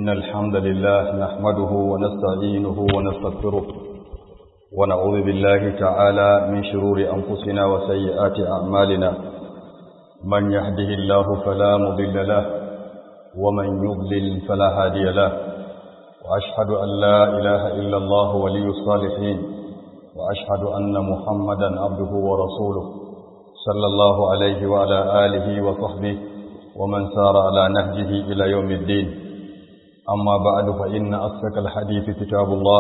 إن الحمد لله نحمده ونستعينه ونستغفره ونعوذ بالله تعالى من شرور أنفسنا وسيئات أعمالنا من يهده الله فلا مضل له ومن يضلل فلا هادي له وأشهد أن لا إله إلا الله ولي الصالحين وأشهد أن محمدا عبده ورسوله صلى الله عليه وعلى آله وصحبه ومن سار على نهجه إلى يوم الدين أما بعد فإن أصدق الحديث كتاب الله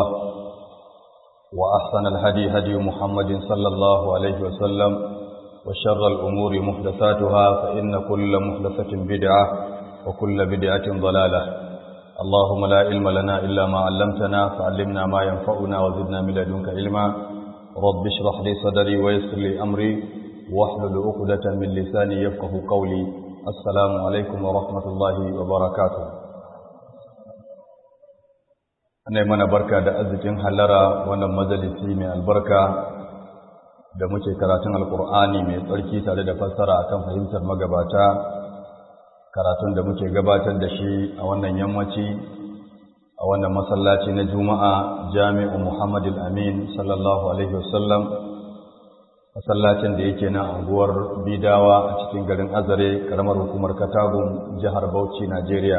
وأحسن الهدي هدي محمد صلى الله عليه وسلم وشر الأمور محدثاتها فإن كل محدثة بدعة وكل بدعة ضلالة اللهم لا علم لنا إلا ما علمتنا فعلمنا ما ينفعنا وزدنا من لدنك علما رب اشرح لي صدري ويسر لي أمري واحلل عقدة من لساني يفقه قولي السلام عليكم ورحمة الله وبركاته ana yi mana barka da arzikin hallara wannan majalisi mai albarka da muke karatun alkur'ani mai tsarki tare da fassara akan fahimtar magabata karatun da muke gabatar da shi a wannan yammaci a wannan masallaci na juma'a jami'u muhammadu amin sallallahu alaihi wasallam masallacin da yake na anguwar bidawa a cikin garin azare karamar hukumar katagun jihar bauchi najeriya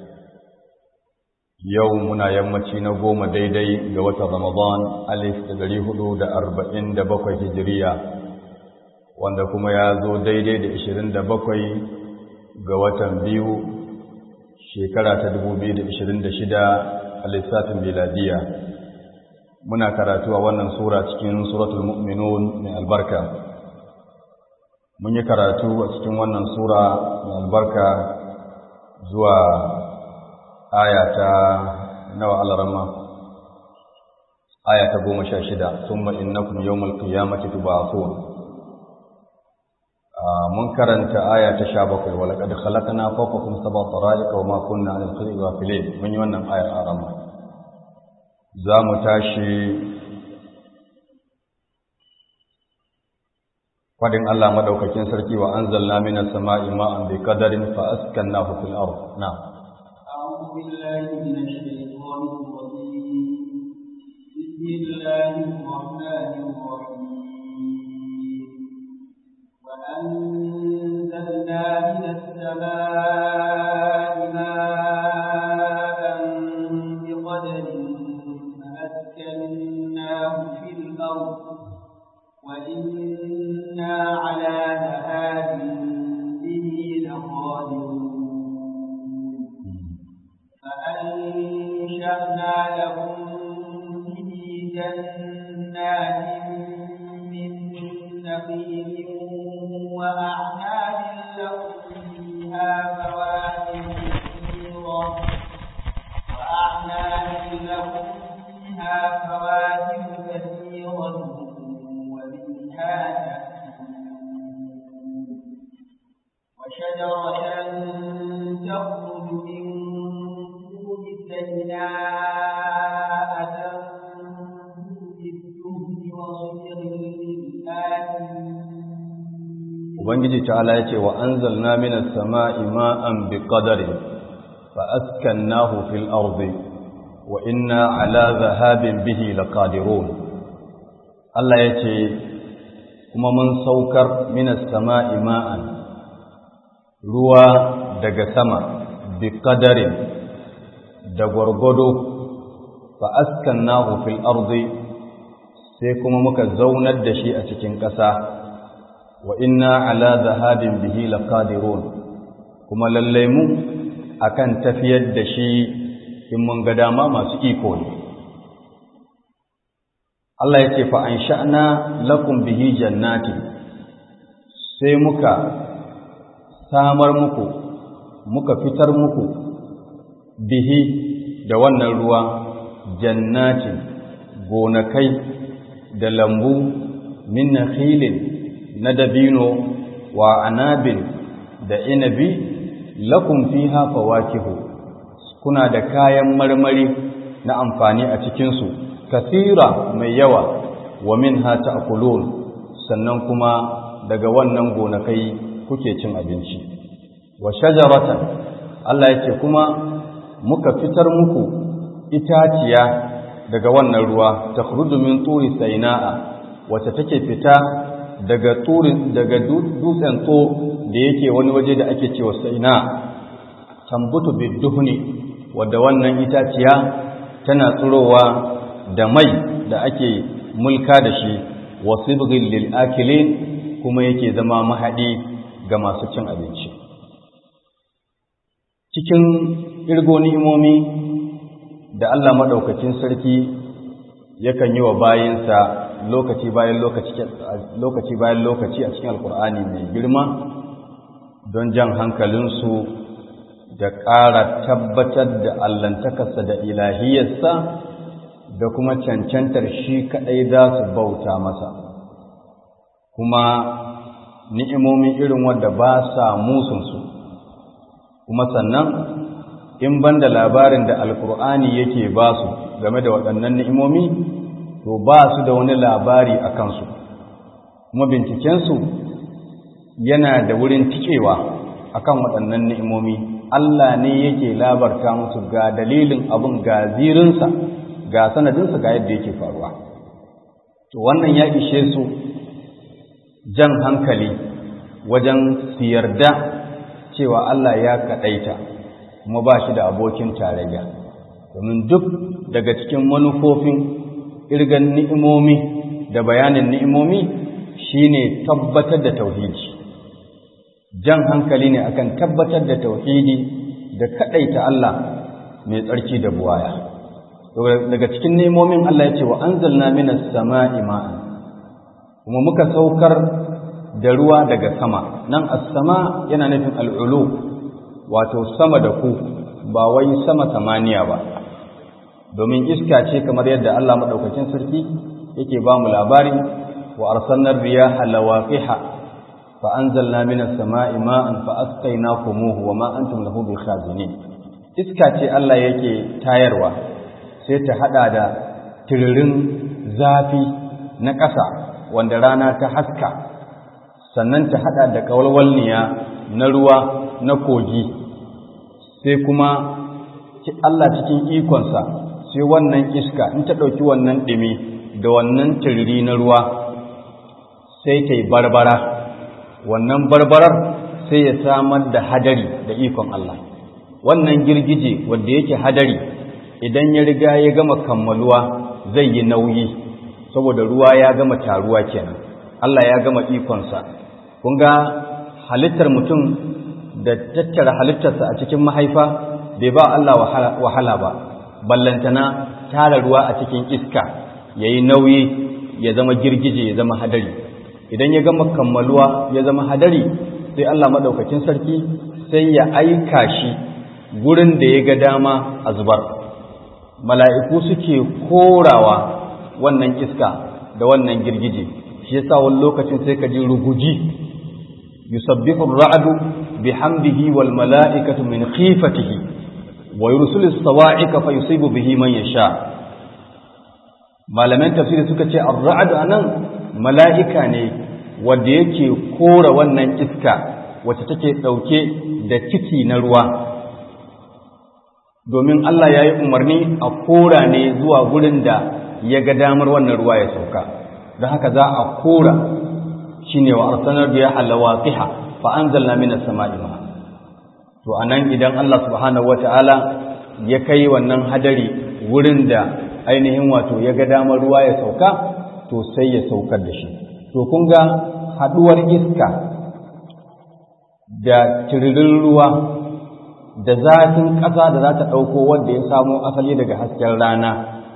yau muna yammaci na goma daidai ga watan Ramadan alif da dari hudu da arba'in da bakwai hijiriya wanda kuma ya zo daidai da ishirin da bakwai ga watan biyu shekara ta dubu biyu da ishirin da shida a lissafin miladiya muna karatu a wannan sura cikin suratul mu'minun mai albarka mun yi karatu a cikin wannan sura mai albarka zuwa aya ta nawa alarama aya ta goma sha shida summa innakum yawmal qiyamati tub'athun mun karanta aya ta sha bakwai wa laqad khalaqna fawqakum sab'a tara'iqa wa ma kunna 'anil khalqi ghafilin mun yi wannan ayar arama za mu tashi fadin Allah madaukakin sarki wa anzalna minas sama'i ma'an bi qadarin fa askannahu fil ard na'am أعوذ بالله من الشيطان الرجيم بسم الله الرحمن الرحيم وأنزلنا من السماء ماء بقدر فأسكناه في الأرض وإنا على ذهاب به لقادرون فأنشأنا لهم به جنات من نخيل وأعناب لهم فيها فواكه كثيرة وأعناب لهم فيها فواكه كثيرة ومنها تأكلون وشجرة تخرج من سيئاء تنبت بالدهن وصير Ubangiji ta'ala ya ce wa anzalna minas sama'i ma'an bi qadarin fa askannahu fil ardi wa inna ala zahabin bihi laqadirun Allah ya ce kuma mun saukar minas sama'i ma'an ruwa daga sama bi qadarin da gwargwado fa askannahu fil ardi sai kuma muka zaunar da shi a cikin ƙasa wa inna ala zahabin bihi laqadirun kuma lallai mu akan tafiyar da shi in mun ga dama masu iko ne Allah ya ce fa ansha'na lakum bihi jannatin sai muka samar muku muka fitar muku bihi da wannan ruwa jannatin gonakai da lambu min nakhilin na dabino wa anabin da inabi lakum fiha fawakihu kuna da kayan marmari na amfani a cikinsu kasira mai yawa wa minha ta'kulun sannan kuma daga wannan gonakai kuke cin abinci wa shajaratan Allah yake kuma muka fitar muku itaciya daga wannan ruwa ta min turi saina'a wacce take fita daga turi daga dutsen tso da yake wani waje da ake cewa saina tambutu biduhni wadda wannan itaciya tana tsirowa da mai da ake mulka da shi wasibghil lil akilin kuma yake zama mahadi ga masu cin abinci cikin irgo ni'imomi da Allah madaukakin sarki yakan yi wa bayinsa lokaci bayan lokaci lokaci bayan lokaci a cikin alkur'ani mai girma don jan hankalinsu da ƙara tabbatar da allantakarsa da ilahiyarsa da kuma cancantar shi kaɗai za su bauta masa kuma ni'imomin irin wadda ba sa musunsu kuma sannan in ban da labarin da alkur'ani yake ba su game da waɗannan ni'imomi to ba su da wani labari a kansu kuma bincikensu yana da wurin tikewa akan waɗannan ni'imomi Allah ne yake labarta musu ga dalilin abin ga zirinsa ga sanadinsa ga yadda yake faruwa to wannan ya ishe su jan hankali wajen su yarda cewa Allah ya kaɗaita kuma ba shi da abokin tarayya domin duk daga cikin manufofin irgan ni'imomi da bayanin ni'imomi shine tabbatar da tauhidi jan hankali ne akan tabbatar da tauhidi da kaɗaita Allah mai tsarki da buwaya daga cikin ni'imomin Allah ya ce wa anzalna minas sama'i ma'an kuma muka saukar da ruwa daga sama nan as-sama yana nufin al'ulu wato sama da ku ba wai sama samaniya ba domin iska ce kamar yadda Allah madaukakin sarki yake ba mu labari wa arsalna riyaha lawaqiha fa anzalna minas sama'i ma'an fa asqaynakumuhu wa ma antum lahu bikhazinin iska ce Allah yake tayarwa sai ta hada da tiririn zafi na ƙasa wanda rana ta haska sannan ta hada da kawalwalniya na ruwa na kogi sai kuma Allah cikin ikonsa sai wannan iska in ta ɗauki wannan ɗimi da wannan tiriri na ruwa sai ta yi barbara wannan barbarar sai ya samar da hadari da ikon Allah wannan girgije wanda yake hadari idan ya riga ya gama kammaluwa zai yi nauyi saboda ruwa ya gama taruwa kenan Allah ya gama ikonsa kun ga halittar mutum da tattara halittarsa a cikin mahaifa bai ba Allah wahala ba ballantana tara ruwa a cikin iska ya yi nauyi ya zama girgije ya zama hadari idan ya gama kammaluwa ya zama hadari sai Allah maɗaukakin sarki sai ya aika shi gurin da ya ga dama a zubar mala'iku suke korawa wannan iska da wannan girgije shi yasa wani lokacin sai ka ji ruguji yusabbihu ar-ra'du bihamdihi wal mala'ikatu min khifatihi wa yursilu as-sawa'iqa fa yusibu bihi man yasha malaman tafsiri suka ce ar-ra'du anan mala'ika ne wanda yake kora wannan iska wacce take dauke da ciki na ruwa domin Allah ya yi umarni a kora ne zuwa gurin da ya ga damar wannan ruwa ya sauka da haka za a kora shi ne wa arsanar biya halawaqiha fa anzalna minas sama'i ma to anan idan Allah subhanahu wata'ala ya kai wannan hadari wurin da ainihin wato ya ga damar ruwa ya sauka to sai ya saukar da shi to kun ga haduwar iska da tiririn ruwa da zafin ƙasa da za ta ɗauko wanda ya samo asali daga hasken rana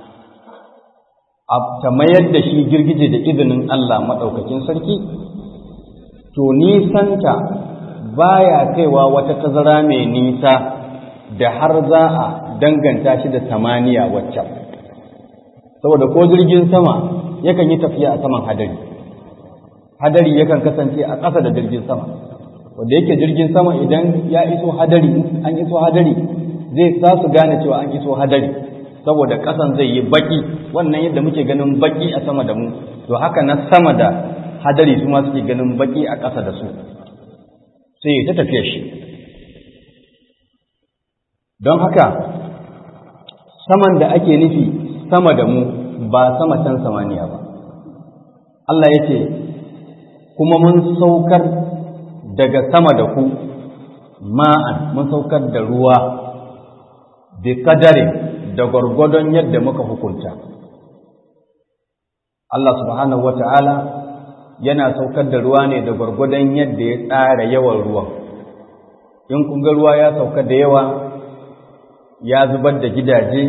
ta mayar da shi girgije da izinin Allah maɗaukakin sarki to nisanta baya kaiwa wata tazara mai nisa da har za a danganta shi da samaniya waccan saboda ko jirgin sama yakan yi tafiya a saman hadari hadari yakan kasance a ƙasa da jirgin sama wanda yake jirgin sama idan ya iso hadari an iso hadari zai za su gane cewa an iso hadari saboda ƙasan zai yi baki wannan yadda muke ganin baki a sama da mu to haka na sama da hadari su ma suke ganin baki a ƙasa da su sai ta tafiya shi don haka saman da ake nufi sama da mu ba sama can samaniya ba Allah ya ce kuma mun saukar daga sama da ku ma'an mun saukar da ruwa bi kadarin da gwargwadon yadda muka hukunta Allah subhanahu wa ta'ala yana saukar da ruwa ne da gwargwadon yadda ya tsara yawan ruwan in kun ga ruwa ya sauka da yawa ya zubar da gidaje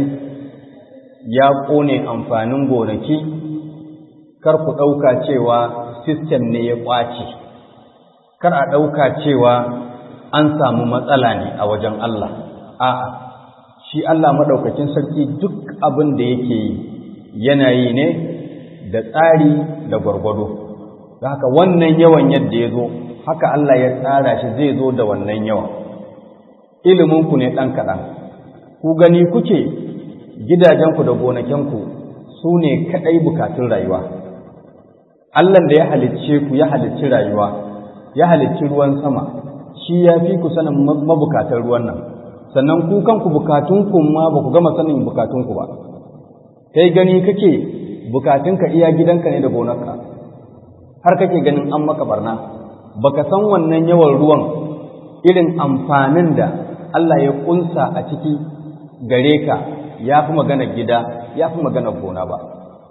ya ƙone amfanin gonaki kar ku ɗauka cewa sistem ne ya ƙwace kar a ɗauka cewa an samu matsala ne a wajen Allah a'a shi Allah maɗaukakin sarki duk abin da yake yi yana yi ne da tsari da gwargwado da haka wannan yawan yadda ya zo haka Allah ya tsara shi zai zo da wannan yawan iliminku ne ɗan kaɗan ku gani kuke gidajenku da gonakenku su ne kaɗai bukatun rayuwa Allah da ya halicce ku ya halicci rayuwa ya halicci ruwan sama shi ya fi ku sanin mabukatan ruwan nan sannan ku kanku bukatunku ma ba ku gama sanin bukatunku ba kai gani kake bukatunka iya gidanka ne da gonarka har kake ganin an maka barna baka san wannan yawan ruwan irin amfanin da Allah ya kunsa a ciki gare ka ya fi magana gida ya fi magana gona ba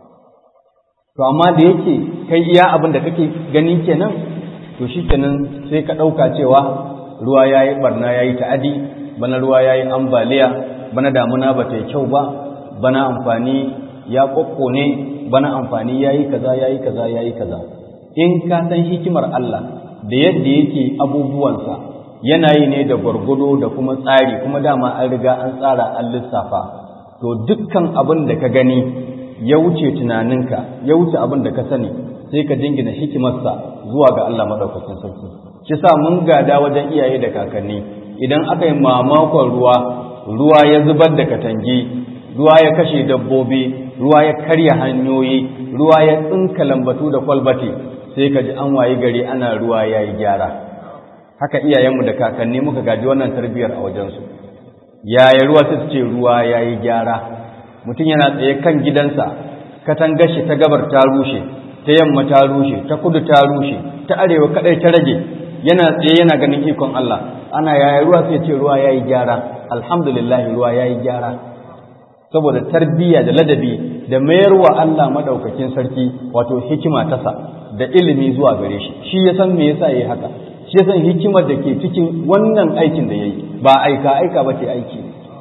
to amma da yake kai iya abin da kake gani kenan to shi kenan sai ka ɗauka cewa ruwa ya yi barna ya yi ta'adi bana ruwa ya yi ambaliya bana damuna ba ta yi kyau ba bana amfani ya ne bana amfani ya yi kaza ya yi kaza ya yi kaza in ka san hikimar Allah da yadda yake abubuwansa yana yi ne da gwargwado da kuma tsari kuma dama an riga an tsara an lissafa to dukkan abin da ka gani ya wuce tunaninka ya wuce abin da ka sani sai ka jingina hikimarsa zuwa ga Allah maɗaukakin sarki shi sa mun gada wajen iyaye da kakanni idan aka yi mamakon ruwa ruwa ya zubar da katangi ruwa ya kashe dabbobi ruwa ya karya hanyoyi ruwa ya tsinka lambatu da kwalbati sai ka ji an wayi gari ana ruwa ya yi gyara haka iyayenmu da kakanni muka gaji wannan tarbiyyar a wajensu yaya ruwa ta ce ruwa ya yi gyara mutum yana tsaye kan gidansa katangar shi ta gabar ta rushe ta yamma ta rushe ta kudu ta rushe ta arewa kadai ta rage yana tsaye yana ganin ikon Allah ana yaya ruwa sai ce ruwa ya yi gyara alhamdulillah ruwa ya yi gyara saboda tarbiyya da ladabi da mayarwa Allah madaukakin sarki wato hikima tasa da ilimi zuwa gare shi shi ya san me yasa yayi haka shi ya san hikimar da ke cikin wannan aikin da yayi ba aika aika ba ce aiki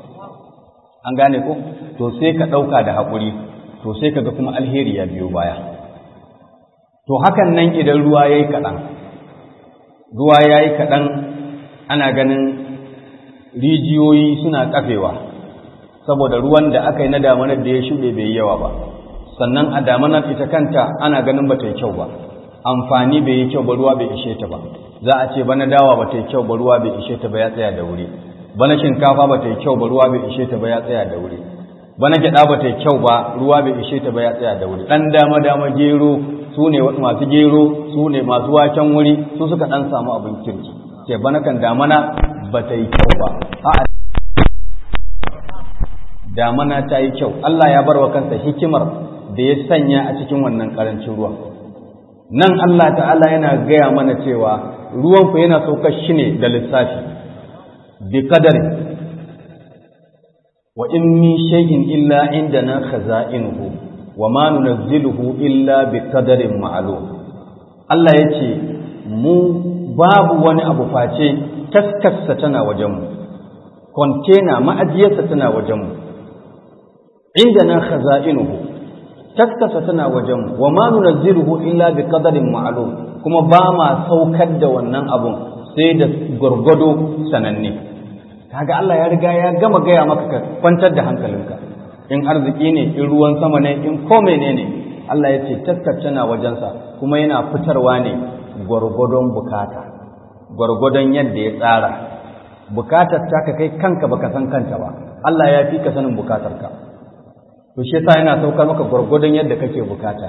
an gane ko to sai ka ɗauka da haƙuri to sai ka ga kuma alheri ya biyo baya to hakan nan idan ruwa ya yi kaɗan ruwa ya yi kaɗan ana ganin rijiyoyi suna ƙafewa saboda ruwan da aka yi na damanar da ya shuɗe bai yawa ba sannan a damanar ita kanta ana ganin ba ta yi kyau ba amfani bai yi kyau ba ruwa bai ishe ta ba za a ce bana dawa ba ta yi kyau ba ruwa bai ishe ta ba ya tsaya da wuri bana shinkafa ba ta yi kyau ba ruwa bai ishe ta ba ya tsaya da wuri bana gyaɗa ba ta yi kyau ba ruwa bai ishe ta ba ya tsaya da wuri ɗan dama dama gero su ne masu gero su ne masu waken wuri su suka ɗan samu abin kirki ce bana kan damana ba ta yi kyau ba a'a damana ta yi kyau Allah ya bar wa kansa hikimar da ya sanya a cikin wannan ƙarancin ruwan nan Allah ta'ala yana gaya mana cewa ruwan ku yana saukar shi ne da lissafi bi qadari wa in min shay'in illa indana khaza'inuhu wa ma nunazziluhu illa bi qadarin ma'lum Allah yace mu babu wani abu face taskarsa tana wajen mu container ma'ajiyarsa tana wajen mu indana khaza'inuhu taskasa tana wajen wa ma nunazziluhu illa bi qadarin ma'lum kuma ba ma saukar da wannan abun sai da gurgudo sananne kaga Allah ya riga ya gama gaya maka ka kwantar da hankalinka in arziki ne in ruwan sama ne in ko menene Allah ya ce taskar tana wajensa kuma yana fitarwa ne gwargwadon bukata gwargwadon yadda ya tsara bukatar ta ka kai kanka baka san kanta ba Allah ya fi ka sanin bukatarka to shi yasa yana saukar maka gwargwadon yadda kake bukata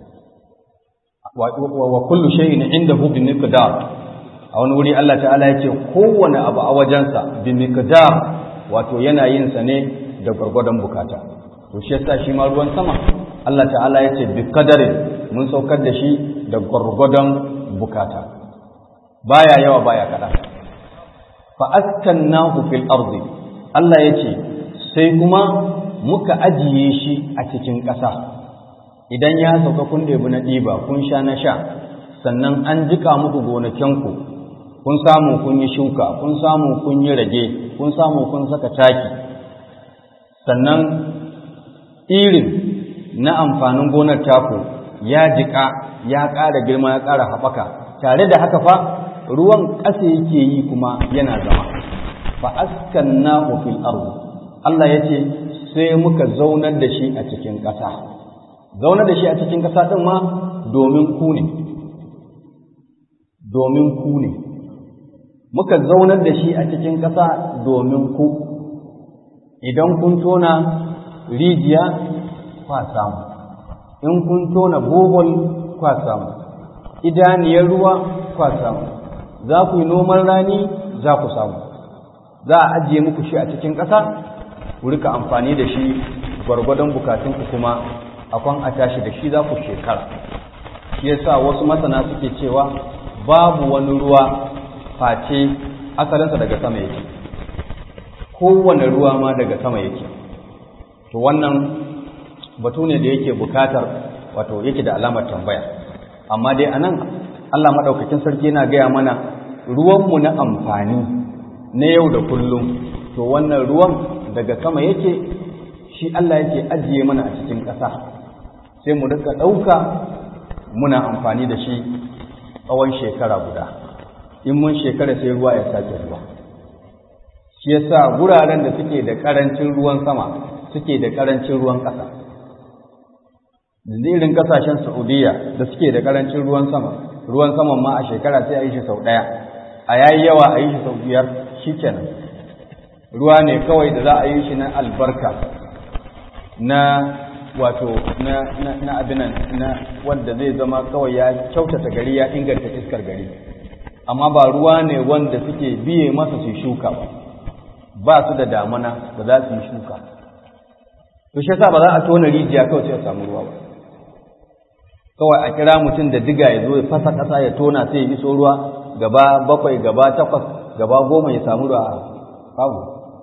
wa kullu shay'in indahu bi miqdar a wani wuri Allah ta'ala ya ce kowane abu a wajensa bi miqdar wato yana yin sa ne da gwargwadon bukata to shi yasa shi ma ruwan sama Allah ta'ala ya ce bi qadarin mun saukar da shi da gwargwadon bukata baya yawa baya kada fa askannahu fil ardi Allah ya ce sai kuma muka ajiye shi a cikin ƙasa idan ya sauka kun ɗebi na ɗiba kun sha na sha sannan an jika muku gonakinku kun samu kun yi shuka kun samu kun yi rage kun samu kun saka taki sannan irin na amfanin gonar taku ya jika ya ƙara girma ya ƙara haɓaka tare da haka fa ruwan ƙasa yake yi kuma yana zama fa askannahu fil ardi Allah yace sai muka zaunar da shi a cikin ƙasa zaunar da shi a cikin ƙasa din ma domin ku ne domin ku ne muka zaunar da shi a cikin ƙasa domin ku idan kun tona rijiya kwa samu in kun tona bohol kwa samu idaniyar ruwa kwa samu za ku yi noman rani za ku samu za a ajiye muku shi a cikin ƙasa ku rika amfani da shi gwargwadon bukatunku kuma akwan a tashi da shi za ku shekara shi yasa wasu masana suke cewa babu wani ruwa face asalinsa daga sama yake kowane ruwa ma daga sama yake to wannan batu ne da yake bukatar wato yake da alamar tambaya amma dai anan Allah madaukakin sarki yana gaya mana ruwanmu na amfani na yau da kullum to wannan ruwan daga sama yake shi Allah yake ajiye mana a cikin ƙasa sai mu rika ɗauka muna amfani da shi tsawon shekara guda in mun shekara sai ruwa ya sake ruwa shi yasa guraren da suke da ƙarancin ruwan sama suke da ƙarancin ruwan ƙasa irin ƙasashen Saudiya da suke da ƙarancin ruwan sama ruwan saman ma a shekara sai a yi shi sau ɗaya a yayi yawa a yi shi sau biyar shi kenan ruwa ne kawai da za a yi shi na albarka na wato na na na abinan na wanda zai zama kawai ya kyautata gari ya inganta iskar gari amma ba ruwa ne wanda suke biye masa su shuka ba ba su da damana da za su yi shuka to shi yasa ba za a tona rijiya kawai sai a samu ruwa ba kawai a kira mutum da diga ya zo ya fasa ƙasa ya tona sai ya iso ruwa gaba bakwai gaba takwas gaba goma ya samu ruwa babu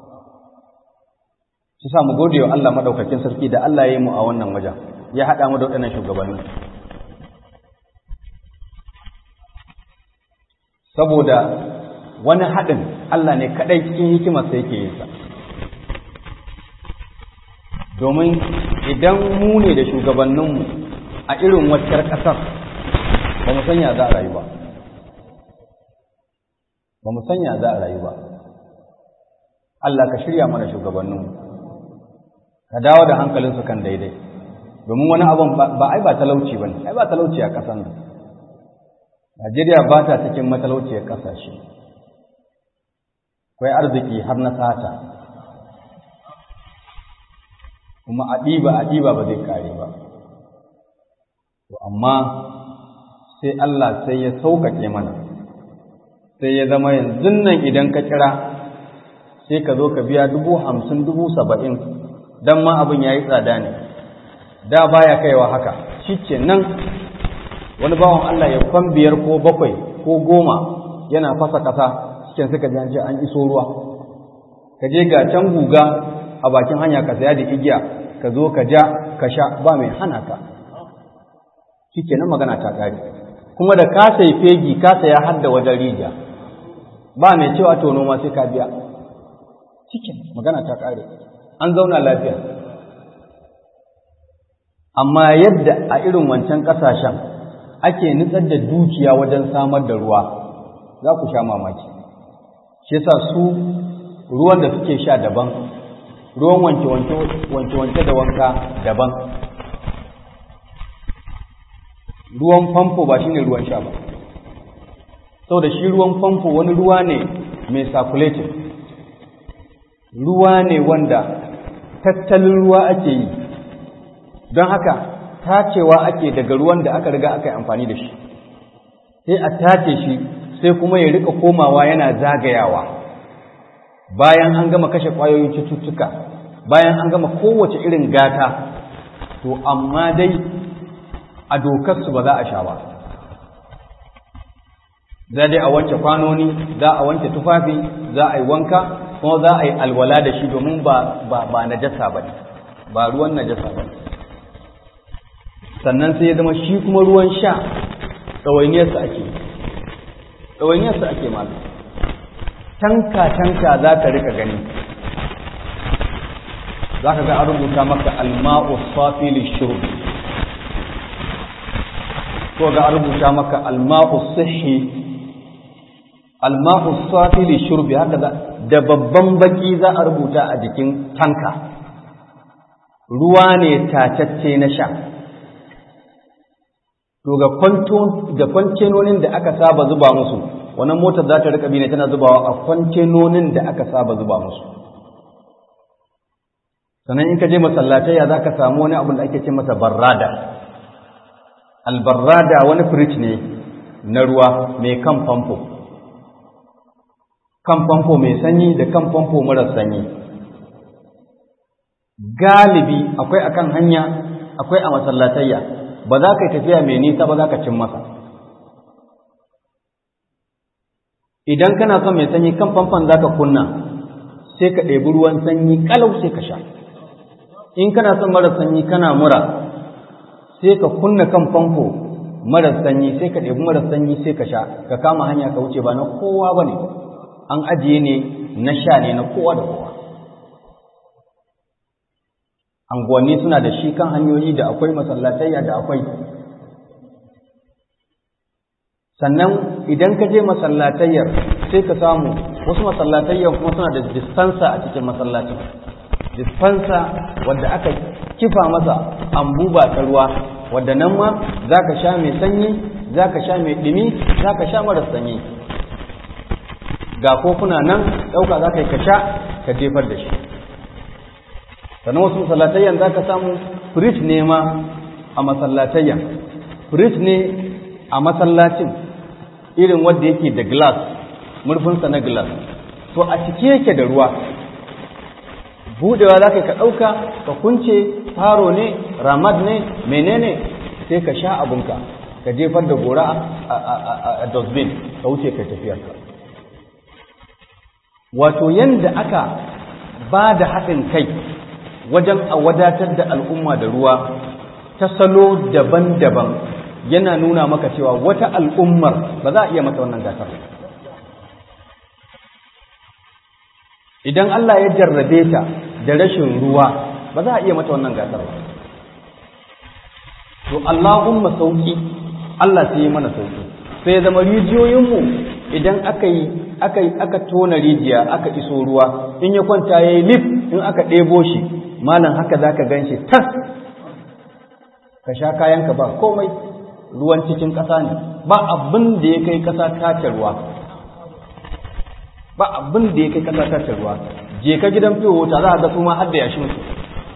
shi sa mu gode wa Allah madaukakin sarki da Allah ya yi mu a wannan wajen ya haɗa mu da waɗannan shugabanni saboda wani haɗin Allah ne kaɗai cikin hikimarsa yake yin sa domin idan mu ne da shugabanninmu a irin waccar ƙasar ba mu sanya za a rayu ba ba mu sanya za a rayu ba Allah ka shirya mana shugabanninmu ka dawo da hankalinsu kan daidai domin wani abin ba ai ba talauci ba ne ai ba talauci a ƙasar nan Najeriya ba ta cikin matalauciyar ƙasashe akwai arziki har na sata kuma a ɗiba a ɗiba ba zai kare ba to amma sai Allah sai ya sauƙaƙe mana sai ya zama yanzu nan idan ka kira sai ka zo ka biya dubu hamsin dubu saba'in don ma abin ya yi tsada ne da baya kaiwa haka shi ke nan wani bawan Allah ya kwan biyar ko bakwai ko goma yana fasa ƙasa cikin suka ji ce an iso ruwa ka je ga can guga a bakin hanya ka saya da igiya ka zo ka ja ka sha ba mai hana ka shi ke nan magana ta ƙare kuma da ka sai fegi ka saya har da wajen rijiya ba mai cewa to noma sai ka biya cikin magana ta ƙare an zauna lafiya amma yadda a irin wancan ƙasashen ake nutsar da dukiya wajen samar da ruwa za ku sha mamaki shi yasa su ruwan da suke sha daban ruwan wanke-wanke da wanka daban ruwan famfo ba shine ruwan sha ba saboda shi ruwan famfo wani ruwa ne mai circulating ruwa ne wanda tattalin ruwa ake yi don haka tacewa ake daga ruwan da aka riga aka yi amfani da shi sai a tace shi sai kuma ya rika komawa yana zagayawa bayan an gama kashe ƙwayoyin cututtuka bayan an gama kowace irin gata to amma dai a dokarsu ba za a sha ba za dai a wanke kwanoni za a wanke tufafi za a yi wanka kuma za a yi alwala da shi domin ba ba najasa ba ne ba ruwan najasa ba sannan sai ya zama shi kuma ruwan sha ɗawainiyarsa ake ɗawainiyarsa ake malu tanka-tanka za ka rika gani za ka ga an rubuta maka alma'u safi lishurb ko ga an rubuta maka alma'u sihi alma'u safi lishurb haka da babban baki za a rubuta a jikin tanka ruwa ne tatacce na sha to ga kwantenonin da aka saba zuba musu wannan motar za ta rika bi ne tana zubawa a kwantenonin da aka saba zuba musu sannan in ka je masallatayya za ka samu wani abu da ake ce masa barrada albarrada wani firij ne na ruwa mai kan famfo kan famfo mai sanyi da kan famfo marar sanyi galibi akwai akan hanya akwai a masallatayya ba za ka yi tafiya mai nisa ba za ka cin masa idan kana son mai sanyi kan famfon za ka kunna sai ka ɗebi ruwan sanyi ƙalau sai ka sha in kana son mara sanyi kana mura sai ka kunna kan famfo mara sanyi sai ka ɗebi mara sanyi sai ka sha ka kama hanya ka wuce ba na kowa ba ne an ajiye ne na sha ne na kowa da kowa anguwanni suna da shi kan hanyoyi da akwai masallatayya da akwai sannan idan ka je masallatayyar sai ka samu wasu masallatayyar kuma suna da dispenser a cikin masallacin dispenser wadda aka kifa masa ambuba ta ruwa wadda nan ma za ka sha mai sanyi za ka sha mai ɗumi za ka sha mara sanyi ga kofuna nan ɗauka za ka yi ka sha ka jefar da shi sannan wasu masallatayyan za ka samu firij ne ma a masallatayyan firij ne a masallacin irin wadda yake da glass murfinsa na glass to a cike yake da ruwa budewa za ka ka ɗauka ka kunce faro ne ramad ne menene sai ka sha abunka ka jefar da gora a dustbin ka wuce ka tafiyarka wato yanda aka ba da haɗin kai wajen a wadatar da al'umma da ruwa ta salo daban-daban yana nuna maka cewa wata al'ummar ba za a iya mata wannan gasar idan Allah ya jarrabe ta da rashin ruwa ba za a iya mata wannan gasar ba to Allahumma sauki Allah sai yi mana sauki sai ya zama rijiyoyinmu idan aka yi aka yi aka tona rijiya aka iso ruwa in ya kwanta yayi lif in aka ɗebo shi malam haka zaka ganshi tas ka sha kayanka ba komai ruwan cikin ƙasa ne ba abin da ya kai ƙasa tace ruwa ba abin da ya kai ƙasa tace ruwa je ka gidan fiye wuta za a ga su ma har da yashin su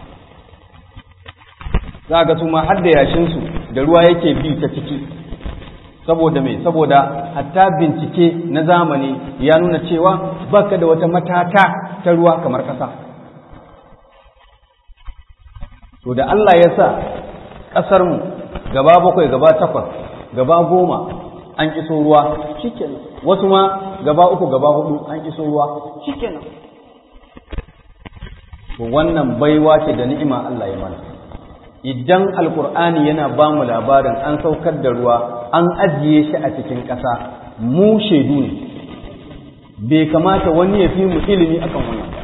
za a ga su ma har da yashin su da ruwa yake bi ta ciki saboda mai saboda hatta bincike na zamani ya nuna cewa baka da wata matata ta ruwa kamar ƙasa to da Allah ya sa ƙasarmu gaba bakwai gaba takwas gaba goma an iso ruwa shikenan wasu ma gaba uku gaba hudu an iso ruwa shikenan to wannan baiwa ce da ni'ima Allah ya mana idan alkur'ani yana ba mu labarin an saukar da ruwa an ajiye shi a cikin ƙasa mu shaidu ne bai kamata wani ya fi mu ilimi akan wannan ba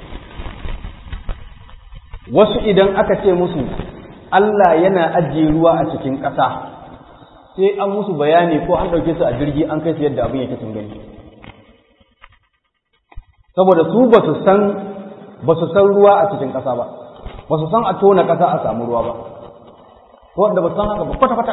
wasu idan aka ce musu Allah yana ajiye ruwa a cikin ƙasa sai an musu bayani ko an ɗauke su a jirgi an kai su yadda abin yake sun gani saboda su ba su san ba su san ruwa a cikin ƙasa ba ba su san a tona ƙasa a samu ruwa ba ko wanda ba su san haka ba kwata-kwata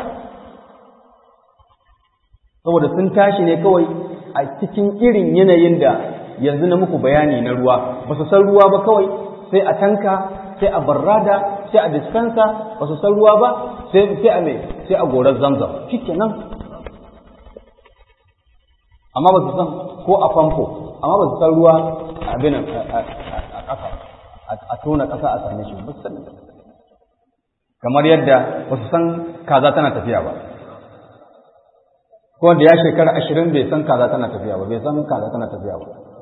saboda sun tashi ne kawai a cikin irin yanayin da yanzu na muku bayani na ruwa ba su san ruwa ba kawai sai a tanka sai a barrada sai a dispensa ba su san ruwa ba sai a mai sai a gorar zamzam nan. amma ba su san ko a famfo amma ba su san ruwa a abin a ƙasa a tona ƙasa a same shi ba su sani kamar yadda ba su san kaza tana tafiya ba ko da ya shekara ashirin bai san kaza tana tafiya ba bai san kaza tana tafiya ba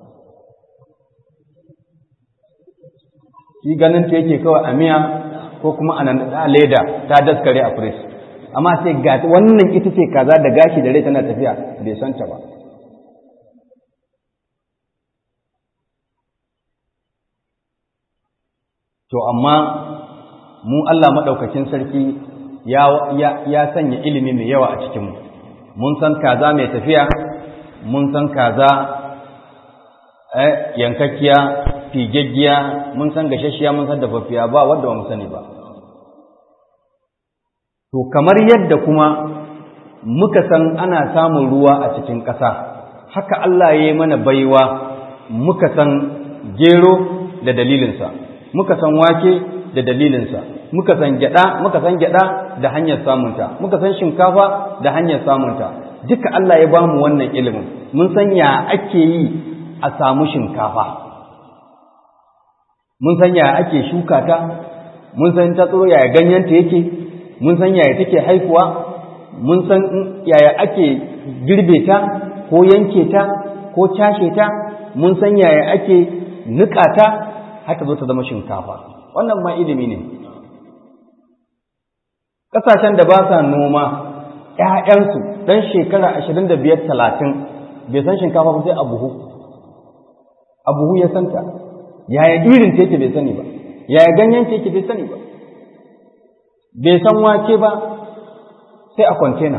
shi ganin ta yake kawai a miya ko kuma a leda ta daskare a firis amma sai ga wannan ita ce kaza da gashi da rai tana tafiya bai san ta ba to amma mu Allah maɗaukakin sarki ya sanya ilimi mai yawa a cikinmu mun san kaza mai tafiya mun san kaza yankakkiya figaggiya mun san gashashiya mun san dafaffiya ba wanda ba mu sani ba to kamar yadda kuma muka san ana samun ruwa a cikin ƙasa haka Allah ya yi mana baiwa muka san gero da dalilinsa muka san wake da dalilinsa muka san gyada muka san gyada da hanyar samunta muka san shinkafa da hanyar samunta duka Allah ya bamu wannan ilimin mun san ya ake yi a samu shinkafa mun san ya ake shuka ta mun san ta tsoro yaya ganyenta yake mun san yaya take haifuwa mun san yaya ake girbe ta ko yanke ta ko cashe ta mun san yaya ake nika ta haka zo ta zama shinkafa wannan ma ilimi ne ƙasashen da ba sa noma ‘ya'yansu ɗan shekara ashirin da biyar talatin bai san shinkafa ba sai a buhu a buhu ya santa yaya irin ta yake bai sani ba yaya ganyen ta yake bai sani ba bai san wake ba sai a kwantena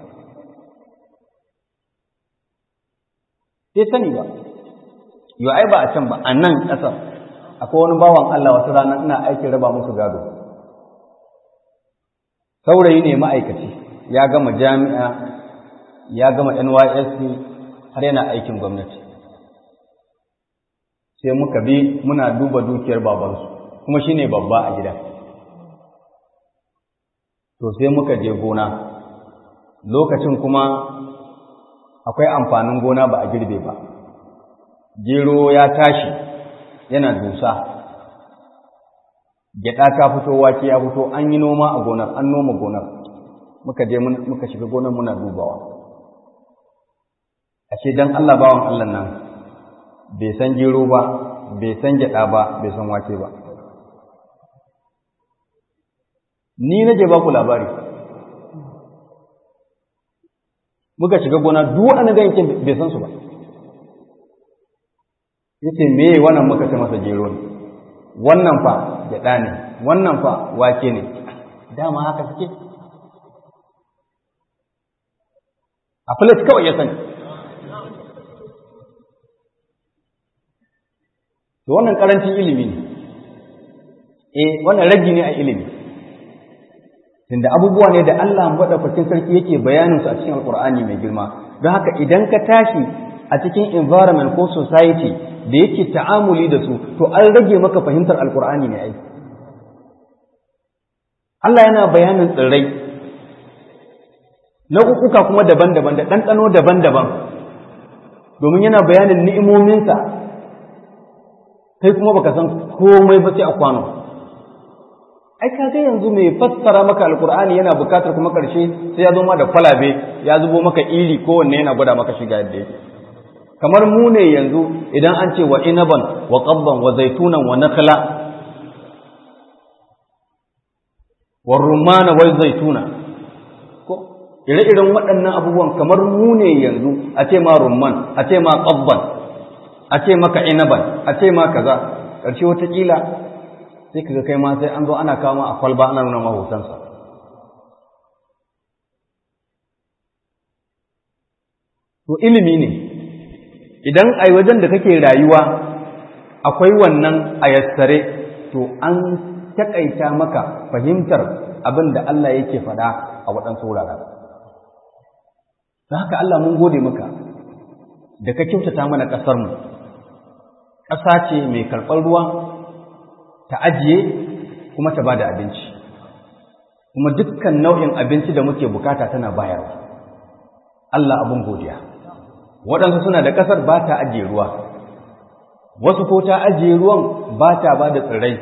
bai sani ba yau ai ba a can ba a nan ƙasar akwai wani bawan Allah wasu rana ina aikin raba musu gado saurayi ne ma'aikaci ya gama jami'a ya gama NYSC har yana aikin gwamnati sai muka bi muna duba dukiyar babansu kuma shine babba a gida to sai muka je gona lokacin kuma akwai amfanin gona ba a girbe ba gero ya tashi yana dusa gyada ta fito wake ya fito an yi noma a gonar an noma gonar muka je muka shiga gonar muna dubawa ashe dan Allah bawan Allah nan bai san gero ba bai san gyada ba bai san wake ba ni nake ba ku labari muka shiga gona duk wani ganyen bai san su ba yace me wannan muka ce masa gero ne wannan fa gyaɗa ne wannan fa wake ne dama haka suke a filis kawai ya sani to wannan karancin ilimi ne eh wannan ragi ne a ilimi tunda abubuwa ne da Allah madaukakin sarki yake bayanin su a cikin alkur'ani mai girma don haka idan ka tashi a cikin environment ko society da yake ta'amuli da su to an rage maka fahimtar alkur'ani ne ai Allah yana bayanin tsirrai nau'uka kuma daban-daban da ɗanɗano daban-daban domin yana bayanin ni'imominsa kai kuma baka san komai ba sai a kwano ai kaga yanzu mai fassara maka alkur'ani yana bukatar kuma ƙarshe sai ya zo ma da kwalabe ya zubo maka iri kowanne yana gwada maka shiga yadda yake kamar mu ne yanzu idan an ce wa inaban wa qabban wa zaitunan wa nakhla wa rumana wa zaituna ko ire-iren waɗannan abubuwan kamar mu ne yanzu a ce ma rumman a ce ma qabban a ce maka inaban a ce ma kaza ƙarshe wataƙila sai kaga kai ma sai an zo ana kawo a kwalba ana nuna mahotansa to ilimi ne idan a wajen da kake rayuwa akwai wannan a yassare to an taƙaita maka fahimtar abin da Allah yake faɗa a waɗansu wuraren. Da haka Allah mun gode maka da ka kyautata mana ƙasarmu, ƙasa ce mai karɓar ruwa ta ajiye kuma ta ba da abinci, kuma dukkan nau'in abinci da muke bukata tana bayarwa. Allah abin godiya. waɗansu suna da ƙasar ba ta ajiye ruwa wasu ko ta ajiye ruwan ba ta ba da tsirrai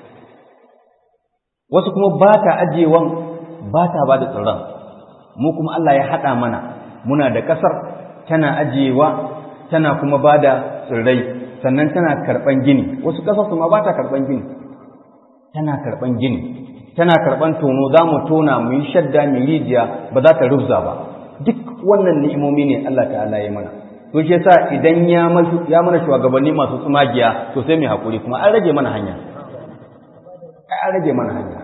wasu kuma ba ta ajiyewan ba ta ba da tsirran mu kuma Allah ya haɗa mana muna da ƙasar tana ajiyewa tana kuma ba da tsirrai sannan tana karɓan gini wasu ƙasar su ma ba ta karɓan gini tana karɓan gini tana karɓan tono za mu tona mu yi shadda mu rijiya ba za ta rufza ba duk wannan ni'imomi ne Allah ta'ala ya mana to shi yasa idan ya ya mana shugabanni masu tsumagiya to sai mu hakuri kuma an rage mana hanya ai an rage mana hanya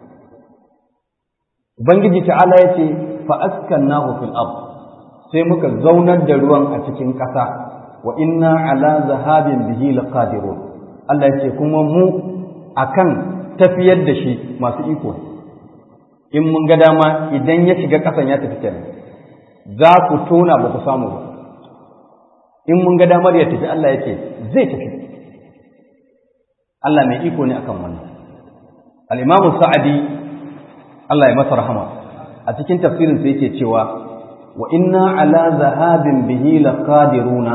ubangiji ta'ala ya ce fa askannahu fil ard sai muka zaunar da ruwan a cikin ƙasa wa inna ala zahabin bihi laqadirun Allah ya ce kuma mu akan tafiyar da shi masu iko in mun ga dama idan ya shiga ƙasan ya tafi kenan za ku tona ba ku samu ba in mun ga damar ya tafi Allah ya ce zai tafi Allah mai iko ne akan wannan al-Imam Sa'adi Allah ya masa rahama a cikin tafsirin sa yake cewa wa inna ala zahabin bihi laqadiruna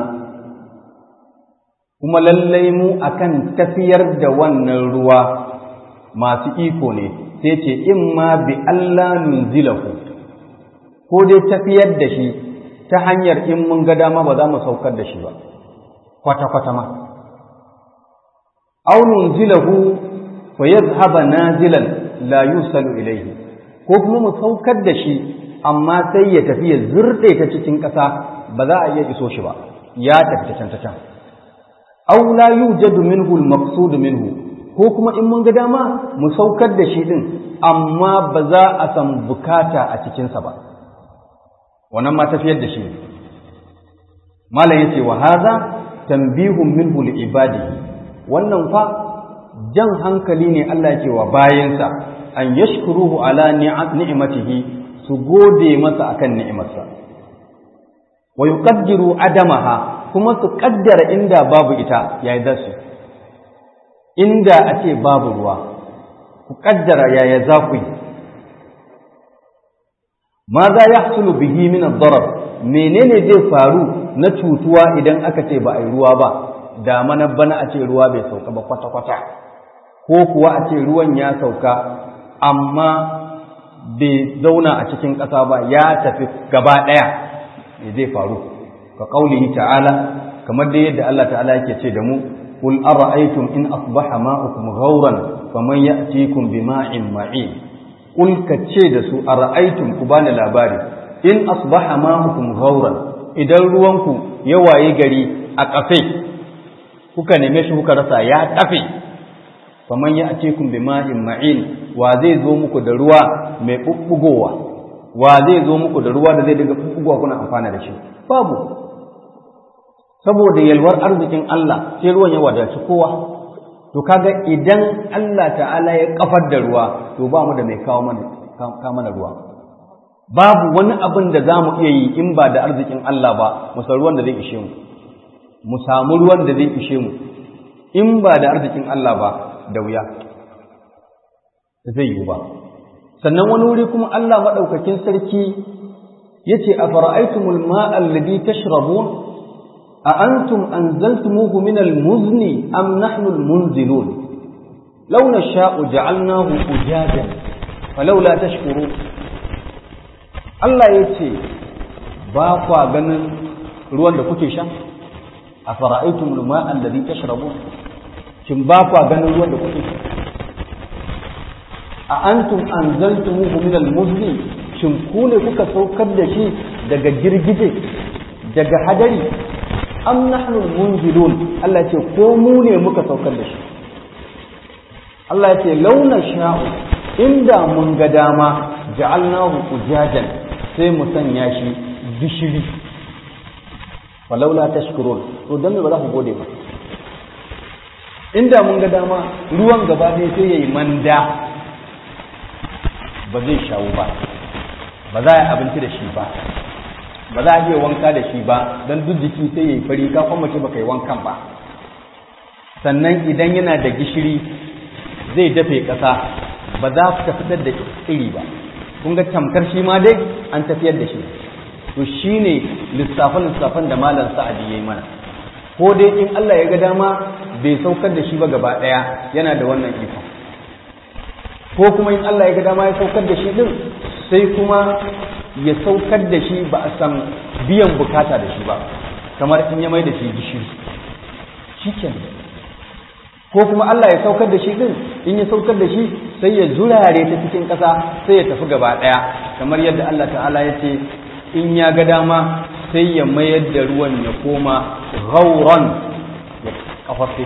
kuma lallai mu akan tafiyar da wannan ruwa masu iko ne sai ce in ma bi Allah nunzilahu ko dai tafiyar da shi ta hanyar in mun ga dama ba za mu saukar da shi ba kwata-kwata ma aw nunzilahu fa yadhhaba nazilan la yusalu ilayhi ko kuma mu saukar da shi amma sai ya tafi ya zurde ta cikin ƙasa ba za a iya iso shi ba ya tafi ta can ta can aw la yujadu minhu al-maqsud minhu ko kuma in mun ga dama mu saukar da shi din amma ba za a san bukata a cikinsa ba wannan ma tafiyar da shi malam yace wa hadha tanbihun minhu li ibadihi wannan fa jan hankali ne Allah yake wa bayansa an yashkuruhu ala ni'matihi su gode masa akan ni'imarsa wa yuqaddiru adamaha kuma su kaddara inda babu ita yayi dasu inda a ce babu ruwa ku kaddara yaya za ku yi ma za ya hasulu bihi min ad-darar menene zai faru na cutuwa idan aka ce ba a yi ruwa ba da mana bana a ce ruwa bai sauka ba kwata kwata ko kuwa a ce ruwan ya sauka amma bai zauna a cikin ƙasa ba ya tafi gaba ɗaya me zai faru ka ƙaulihi ta'ala kamar da yadda Allah ta'ala yake ce da mu قل أرأيتم إن أصبح ماؤكم غورا فمن يأتيكم بماء معين قل كتشيد سو أرأيتم كبان الأباري إن أصبح ماؤكم غورا إذا روانكم يواي غري أكفي kuka neme shi kuka rasa ya tafi faman ya ake kun bi ma'in ma'in wa zai zo muku da ruwa mai bubbugowa wa zai zo muku da ruwa da zai daga bubbugowa kuna amfana da shi babu saboda yalwar arzikin Allah sai ruwan ya wadaci kowa to kaga idan Allah ta'ala ya kafar da ruwa to ba mu da mai kawo mana kawo mana ruwa babu wani abin da zamu iya yi in ba da arzikin Allah ba mu san ruwan da zai ishe mu mu samu ruwan da zai ishe mu in ba da arzikin Allah ba da wuya zai yi ba sannan wani wuri kuma Allah madaukakin sarki yace afara'aytumul ma'a alladhi tashrabun أأنتم أنزلتموه من المزن أم نحن المنزلون لو نشاء جعلناه أجاجا فلولا تشكرون Allah ya ce ba kwa ganin ruwan da kuke sha a fara'aitun luma'an da zai tashrabu shin ba kwa ganin ruwan da kuke sha a antum anzaltumuhu min al-muzni shin ku ne kuka saukar da shi daga girgije daga hadari am nahnu munzilun Allah ce ko mu ne muka saukar da shi Allah ya ce launa sha'u inda mun ga dama ja'alnahu ujajan sai mu sanya shi gishiri walaula tashkurun to dan me ba za ku gode ba inda mun ga dama ruwan gaba ɗaya sai yayi manda ba zai shawo ba ba za a yi abinci da shi ba ba za a iya wanka da shi ba don duk jiki sai ya yi fari ka kuma ce baka yi wankan ba sannan idan yana da gishiri zai dafe ƙasa ba za ka fitar da iri ba kun ga tamkar shi ma dai an tafiyar da shi to shi ne lissafan lissafan da malam sa'adi ya yi mana ko dai in Allah ya ga dama bai saukar da shi ba gaba ɗaya yana da wannan ikon ko kuma in Allah ya ga dama ya saukar da shi din sai kuma ya saukar da shi ba a san biyan bukata da shi ba kamar in ya mai da shi gishiri shi ko kuma Allah ya saukar da shi din in ya saukar da shi sai ya zurare ta cikin ƙasa sai ya tafi gaba ɗaya kamar yadda Allah ta'ala ya ce in ya ga dama sai ya mayar da ruwan ya koma gauran ya kafafe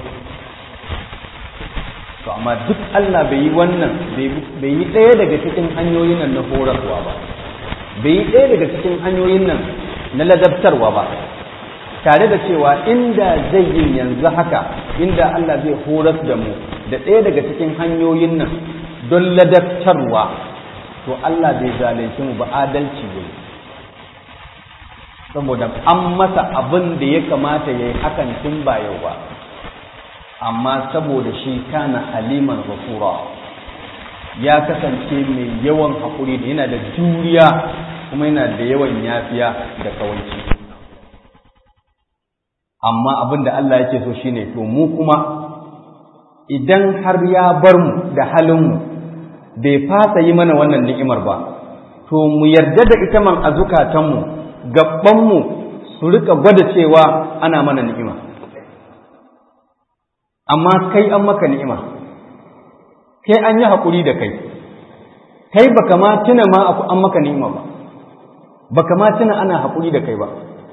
to amma duk Allah bai yi wannan bai yi ɗaya daga cikin hanyoyin nan na horarwa ba bai yi ɗaya daga cikin hanyoyin nan na ladabtarwa ba tare da cewa inda zai yin yanzu haka inda Allah zai horas da mu da ɗaya daga cikin hanyoyin nan don ladabtarwa to Allah bai zalunci mu ba adalci ne saboda an masa abin da ya kamata ya yi hakan tun ba yau ba amma saboda shi kana haliman ghafura ya kasance mai yawan haƙuri da yana da juriya kuma yana da yawan yafiya da kawanci amma abin da Allah yake so shine to mu kuma idan har ya bar mu da halinmu bai fasa yi mana wannan ni'imar ba to mu yarda da ita man a zukatanmu gabanmu su rika gwada cewa ana mana ni'ima amma kai an maka ni'ima kai an yi haƙuri da kai kai baka ma tuna ma an maka ni'ima ba baka ma tuna ana haƙuri da kai ba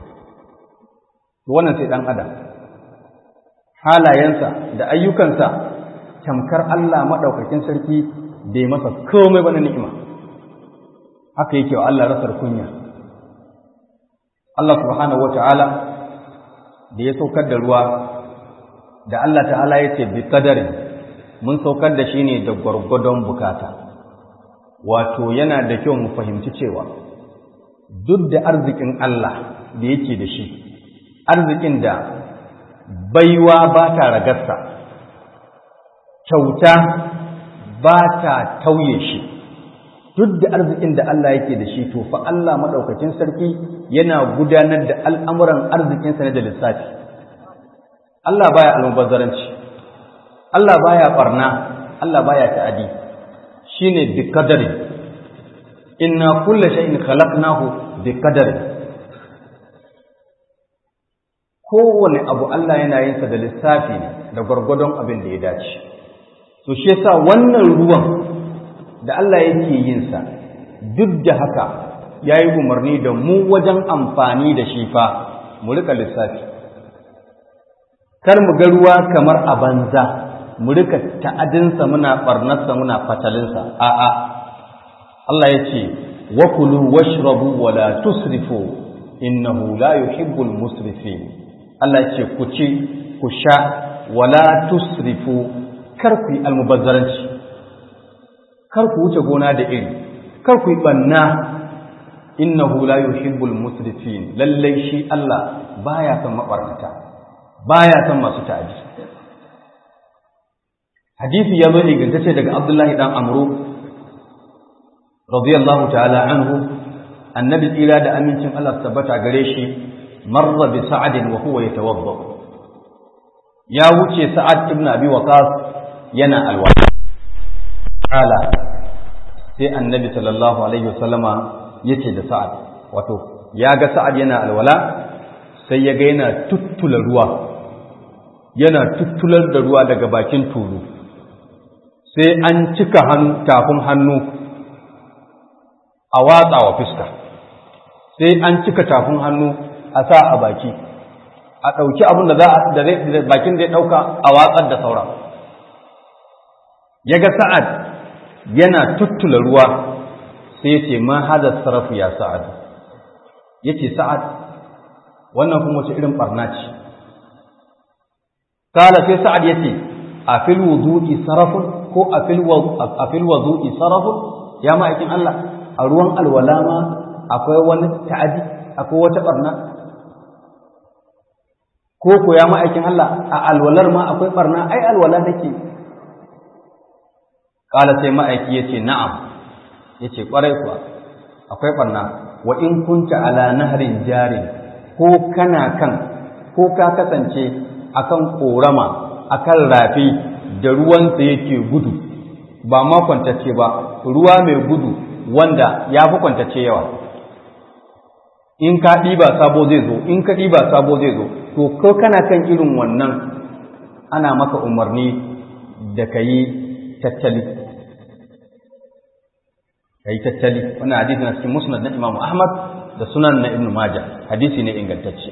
wannan sai ɗan adam halayensa da ayyukansa tamkar Allah maɗaukakin sarki bai masa komai ba na ni'ima haka yake wa Allah rasar kunya Allah subhanahu wata'ala da ya saukar da ruwa da Allah ta'ala ya ce bi kadari mun saukar da shi ne da gwargwadon bukata wato yana da kyau mu fahimci cewa duk da arzikin Allah da yake da shi arzikin da baiwa ba ta ragarsa kyauta ba ta tauye shi duk da arzikin da Allah yake da shi to fa Allah maɗaukacin sarki yana gudanar da al'amuran arzikinsa na da lissafi Allah baya almubazzaranci Allah baya barna Allah baya ta'adi shine bi qadari inna kulla shay'in khalaqnahu bi qadari kowane abu Allah yana yin sa da lissafi ne da gwargwadon abin da ya dace to shi yasa wannan ruwan da Allah yake yin sa duk da haka yayi umarni da mu wajen amfani da shi fa mu rika lissafi kar mu ga ruwa kamar a banza mu rika ta'adinsa muna barnarsa muna fatalinsa a'a Allah ya ce wa kulu washrabu wa la tusrifu innahu la yuhibbul musrifin Allah ya ce ku ci ku sha wa la tusrifu kar ku yi almubazzaranci kar ku wuce gona da iri kar ku yi banna innahu la yuhibbul musrifin lallai shi Allah baya son mabarnata baya son masu ta'adi hadisi ya zo ingantacce daga Abdullahi dan Amru radiyallahu ta'ala anhu annabi tsira da amincin Allah tabbata gare shi marra bi sa'ad wa huwa yatawadda ya wuce sa'ad ibn abi waqas yana alwala kala sai annabi sallallahu alaihi wasallama yace da sa'ad wato ya ga sa'ad yana alwala sai ya ga yana tuttula ruwa yana tuttular da ruwa daga bakin tulu sai an cika hannu tafin hannu a watsa wa fuska sai an cika tafin hannu a sa a baki a ɗauki abin da za a da bakin da ya ɗauka a watsar da saura ya ga sa'ad yana tuttula ruwa sai ya ce ma hada sarrafu ya sa'ad ya ce sa'ad wannan kuma wace irin ɓarna ce kala sai sa'ad ya ce a fil wudu'i sarafun ko a fil wudu'i sarafun ya ma'aikin Allah a ruwan alwala ma akwai wani ta'adi akwai wata barna ko ko ya ma'aikin Allah a alwalar ma akwai barna ai alwala nake kala sai ma'aiki yace na'am yace kwarai kuwa akwai barna wa in kunta ala nahrin jarin ko kana kan ko ka kasance akan korama akan rafi da ruwansa yake gudu ba ma kwantacce ba ruwa mai gudu wanda ya fi kwantacce yawa in ka ɗiba sabo zai zo in ka ɗiba sabo zai zo to ko kana kan irin wannan ana maka umarni da ka yi tattali ka yi tattali wannan hadisi na cikin musnad na Imam Ahmad da sunan na Ibn Majah hadisi ne ingantacce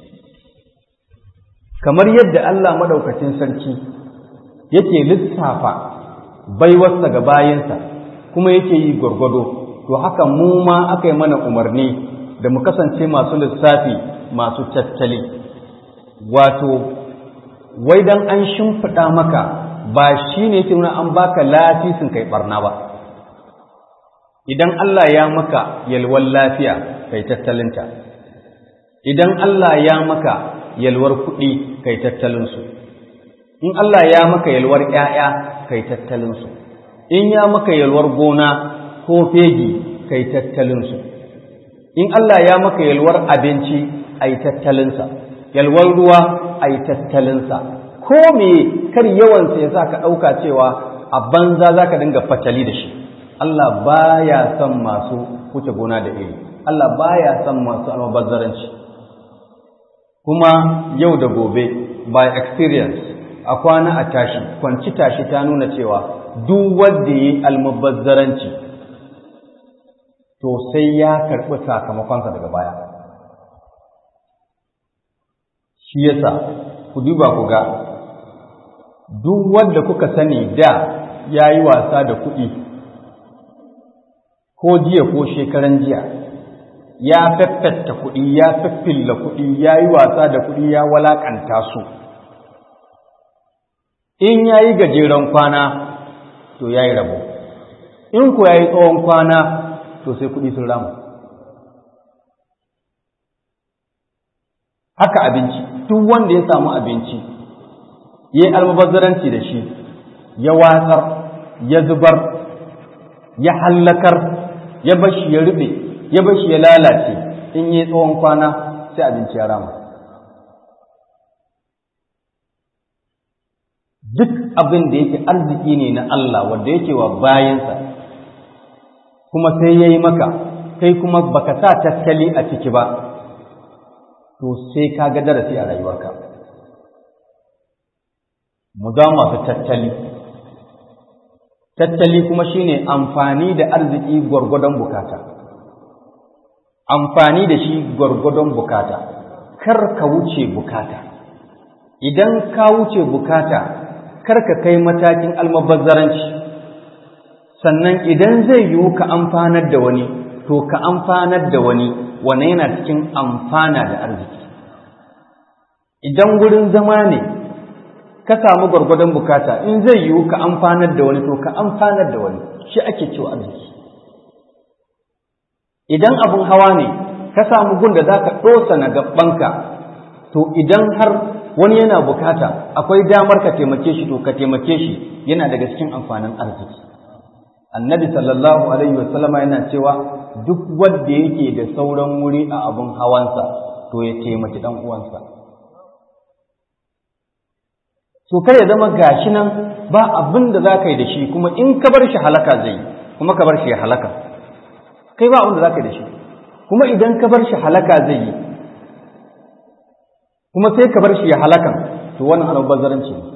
kamar yadda Allah madaukakin sarki yake lissafa baiwarsa ga bayansa kuma yake yi gwargwado to haka mu ma aka yi mana umarni da mu kasance masu lissafi masu tattali wato wai dan an shimfiɗa maka ba shi ne yake nuna an baka lafisin kai barna ba idan Allah ya maka yalwar lafiya kai tattalinta idan Allah ya maka yalwar kuɗi kai tattalinsu in Allah ya maka yalwar ‘ya'ya kai tattalinsu in ya maka yalwar gona ko fegi kai tattalinsu in Allah ya maka yalwar abinci ai tattalinsa yalwar ruwa ai tattalinsa ko me kar yawansa ya sa ka ɗauka cewa a banza za ka dinga fatali da shi Allah baya son masu wuce gona da iri Allah baya son masu almubazzaranci kuma yau da gobe by experience a kwana a tashi kwanci tashi ta nuna cewa duk wanda yi almubazzaranci to sai ya karɓi sakamakonsa daga baya shi yasa ku duba ku ga duk wanda kuka sani da ya yi wasa da kuɗi ko jiya ko shekaran jiya ya faffata kuɗi ya faffilla kuɗi ya yi wasa da kuɗi ya walakanta su in ya yi gajeren kwana to ya yi rabo in ku ya yi tsawon kwana to sai kuɗi sun rama haka abinci duk wanda ya samu abinci ya yi almubazzaranci da shi ya watsar ya zubar ya hallakar ya bashi ya rube ya bashi ya lalace in yi tsawon kwana sai abinci ya rama duk abin da yake arziki ne na Allah wanda yake wa bayansa kuma sai ya yi maka kai kuma baka sa tattali a ciki ba to sai ka ga darasi a rayuwarka mu za masu tattali tattali kuma shine amfani da arziki gwargwadon bukata amfani da shi gwargwadon bukata kar ka wuce bukata idan ka wuce bukata kar ka kai matakin almabazzaranci sannan idan zai yiwu ka amfanar da wani to ka amfanar da wani wane yana cikin amfana da arziki idan gurin zama ne ka samu gwargwadon bukata in zai yiwu ka amfanar da wani to ka amfanar da wani shi ake cewa arziki idan abin hawa ne ka samu gun da za ka ɗosa na gabanka to idan har wani yana bukata akwai damar ka taimake shi to ka taimake shi yana daga cikin amfanin arziki annabi sallallahu alaihi wasallama yana cewa duk wanda yake da sauran wuri a abin hawansa to ya taimaki dan uwansa to kar ya zama gashi nan ba abin da za ka yi da shi kuma in ka bar shi halaka zai yi kuma ka bar shi ya halaka kai ba abin da za ka yi da shi kuma idan ka bar shi halaka zai yi kuma sai ka bar shi ya halakan to wannan almubazzaranci ne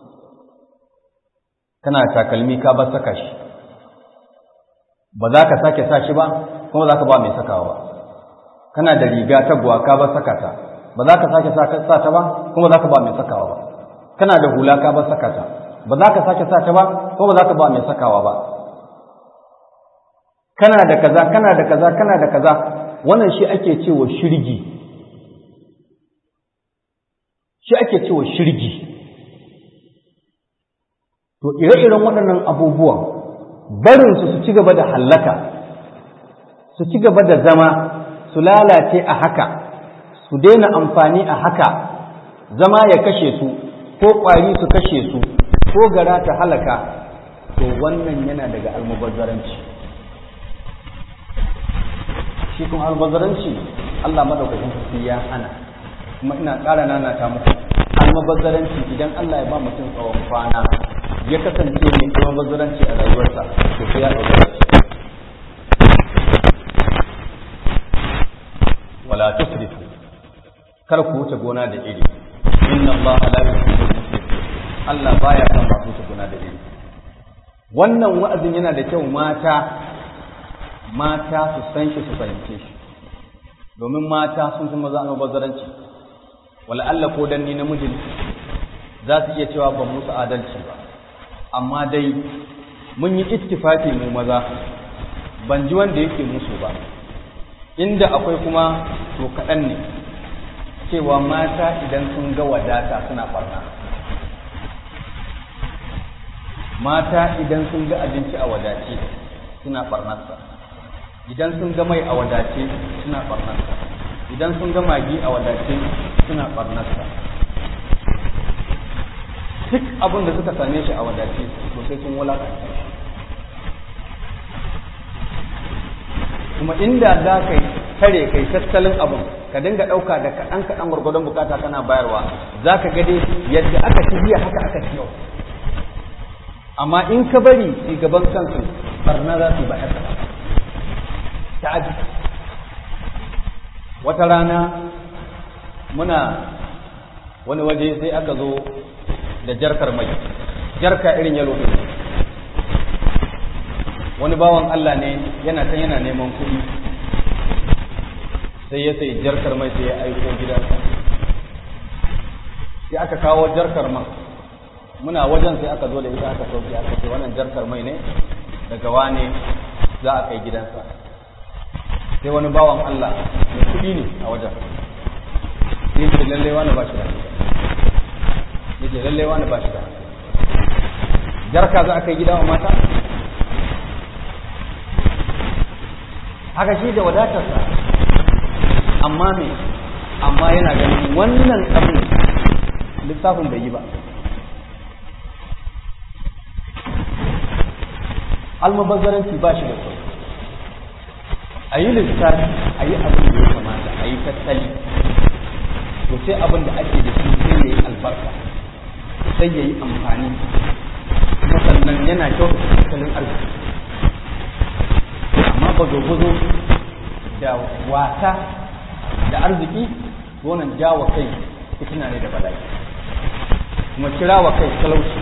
kana takalmi ka bar saka shi ba za ka sake sa shi ba kuma za ka ba mai sakawa ba kana da riga taguwa ka bar saka ta ba za ka sake sa ta ba kuma za ka ba mai sakawa ba kana da hula ka bar saka ta ba za ka sake sa ta ba kuma ba za ka ba mai sakawa ba kana da kaza kana da kaza kana da kaza wannan shi ake cewa shirgi shi ake cewa shirgi to ire-iren waɗannan abubuwan barinsu su ci gaba da hallaka su ci gaba da zama su lalace a haka su daina amfani a haka zama ya kashe su ko ƙwari su kashe su ko gara ta halaka to wannan yana daga almubazzaranci shi kuma almubazzaranci Allah madaukakin sarki ya hana kuma ina ƙara nanata muku almabazzaranci idan Allah ya ba mutum tsawon kwana ya kasance mai almabazzaranci a rayuwarsa to sai ya ɗauka shi wala tusrifu kar ku wuce gona da iri inna Allah la yuhibbu al-musrifin Allah baya son masu wuce gona da iri wannan wa'azin yana da kyau mata mata su san shi su fahimce shi domin mata sun fi maza almubazzaranci wala Allah ko dan ni namijin za su iya cewa ban musu adalci ba amma dai mun yi ittifaki mu maza ban ji wanda yake musu ba inda akwai kuma to kaɗan ne cewa mata idan sun ga wadata suna barna mata idan sun ga abinci a wadace suna barnarsa idan sun ga mai a wadace suna barnarsa idan sun ga magi a wadace suna barnarsa duk abin da suka same shi a wadace to sai sun wulakanta shi kuma inda za ka kare kai tattalin abin ka dinga ɗauka da kaɗan kaɗan gwargwadon bukata kana bayarwa za ka gade yadda aka ci jiya haka aka ci yau amma in ka bari gaban kansu barna za su bayar da ta aji wata rana muna wani waje sai aka zo da jarkar mai jarka irin yalo ɗin wani bawan Allah ne yana can yana neman kuɗi sai ya sai jarkar mai sai ya aiko gidansa sai aka kawo jarkar man muna wajen sai aka zo da ita aka sauke aka ce wannan jarkar mai ne daga wane za a kai gidansa sai wani bawan Allah mai kuɗi ne a wajen sai ce lallai wani ba shi da ya ce lallai wani ba shi da jarka za a kai gida wa mata haka shi da wadatarsa amma me amma yana ganin wannan abin lissafin bai yi ba almubazzaranci ba shi da kyau a yi lissafi a yi abin da ya kamata a yi tattali to sai abin da ake da shi sai ya yi albarka sai ya yi amfani kuma sannan yana kyau tattalin arziki amma ba zo da wasa da arziki wannan jawa kai fitina ne da bala'i kuma kira wa kai talauci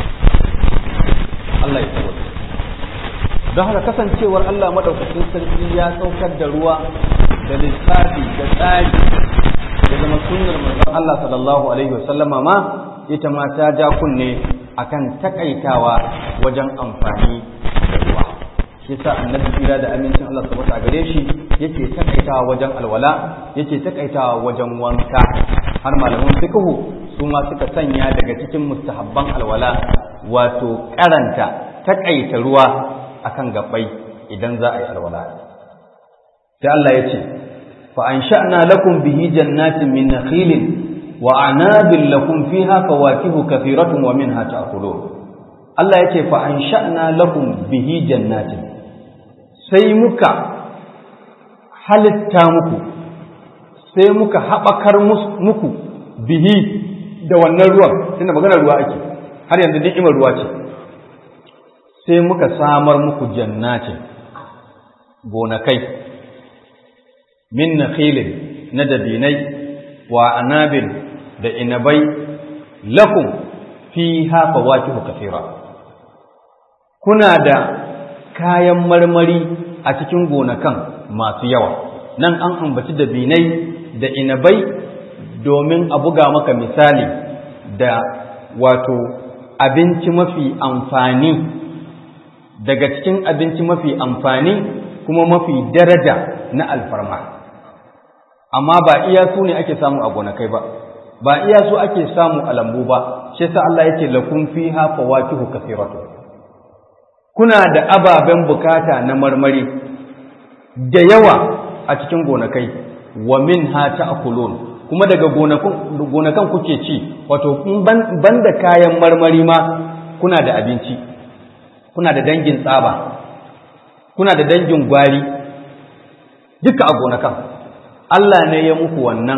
Allah ya tsawata don haka kasancewar Allah madaukakin sarki ya saukar da ruwa da lissafi da tsari da zama sunnar manzon Allah sallallahu alaihi wasallama ma ita ma ta ja kunne akan takaitawa wajen amfani da ruwa shi sa annabi tsira da amincin Allah subhanahu a gare shi yake takaitawa wajen alwala yake takaitawa wajen wanka har malaman fiqhu su ma suka sanya daga cikin mustahabban alwala wato karanta takaita ruwa akan gabbai idan za a yi alwala sai Allah ya ce fa ansha'na lakum bihi jannatin min nakhilin wa anabin lakum fiha fawakihu kathiratun wa minha ta'kulun Allah ya ce fa ansha'na lakum bihi jannatin sai muka halitta muku sai muka haɓakar muku bihi da wannan ruwan tunda maganar ruwa ake har yanzu ni'imar ruwa ce sai muka samar muku jannatin gonakai min nakhilin na dabinai wa anabin da inabai lakum fiha fawakihu kathira kuna da kayan marmari a cikin gonakan masu yawa nan an ambaci dabinai da inabai domin a buga maka misali da wato abinci mafi amfani daga cikin abinci mafi amfani kuma mafi daraja na alfarma amma ba iya su ne ake samu a gonakai ba ba iya su ake samu a lambu ba shi yasa Allah yake lakum fiha fawakihu kathiratu kuna da ababen bukata na marmari da yawa a cikin gonakai wa minha ta'kulun kuma daga gonakan kuke ci wato ban da kayan marmari ma kuna da abinci kuna da dangin tsaba kuna da dangin gwari duka a gonakan Allah ne ya muku wannan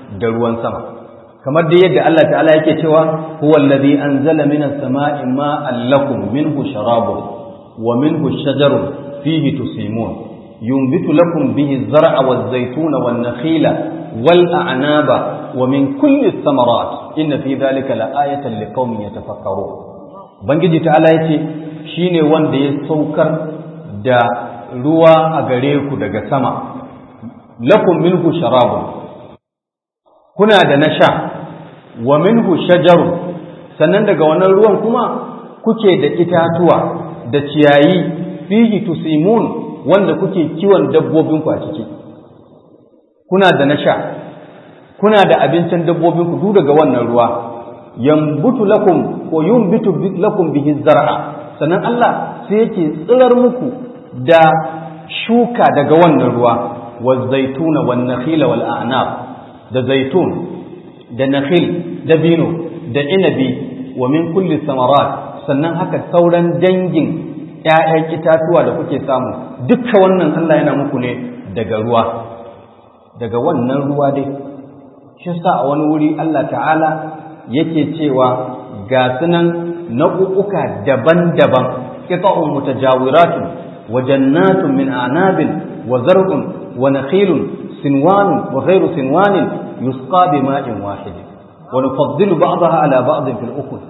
da ruwan sama kamar da yadda Allah ta'ala yake cewa huwa allazi anzala minas sama'i ma'an lakum minhu sharabun wa minhu shajarun fihi tusimun yunbitu lakum bihi az-zar'a waz-zaytuna wan-nakhila wal-a'naba wa min kulli ath-thamarat inna fi dhalika la'ayatan liqaumin yatafakkarun bangiji ta'ala yace shine wanda ya saukar da ruwa a gare ku daga sama lakum minhu sharabun kuna da na sha wa minhu shajaru sannan daga wannan ruwan kuma kuke da itatuwa da ciyayi fihi tusimun wanda kuke kiwon dabbobinku a ciki kuna da na sha kuna da abincin dabbobinku duk daga wannan ruwa yambutu lakum ko yumbitu lakum bihi zar'a sannan Allah sai yake tsirar muku da shuka daga wannan ruwa wa zaituna wan nakhila wal a'nab da zaitun da nakhil da bino da inabi wa min kulli samarat sannan haka sauran dangin ƴaƴan itatuwa da kuke samu dukka wannan Allah yana muku ne daga ruwa daga wannan ruwa dai shi sa a wani wuri Allah ta'ala yake cewa ga sunan nau'uka daban-daban qita'un mutajawiratun wa jannatun min a'nabin wa zar'un wa nakhilun sinwanun wa ghayru sinwanin yusqa bima'in wahid wa nufaddilu ba'daha ala ba'din fil ukhra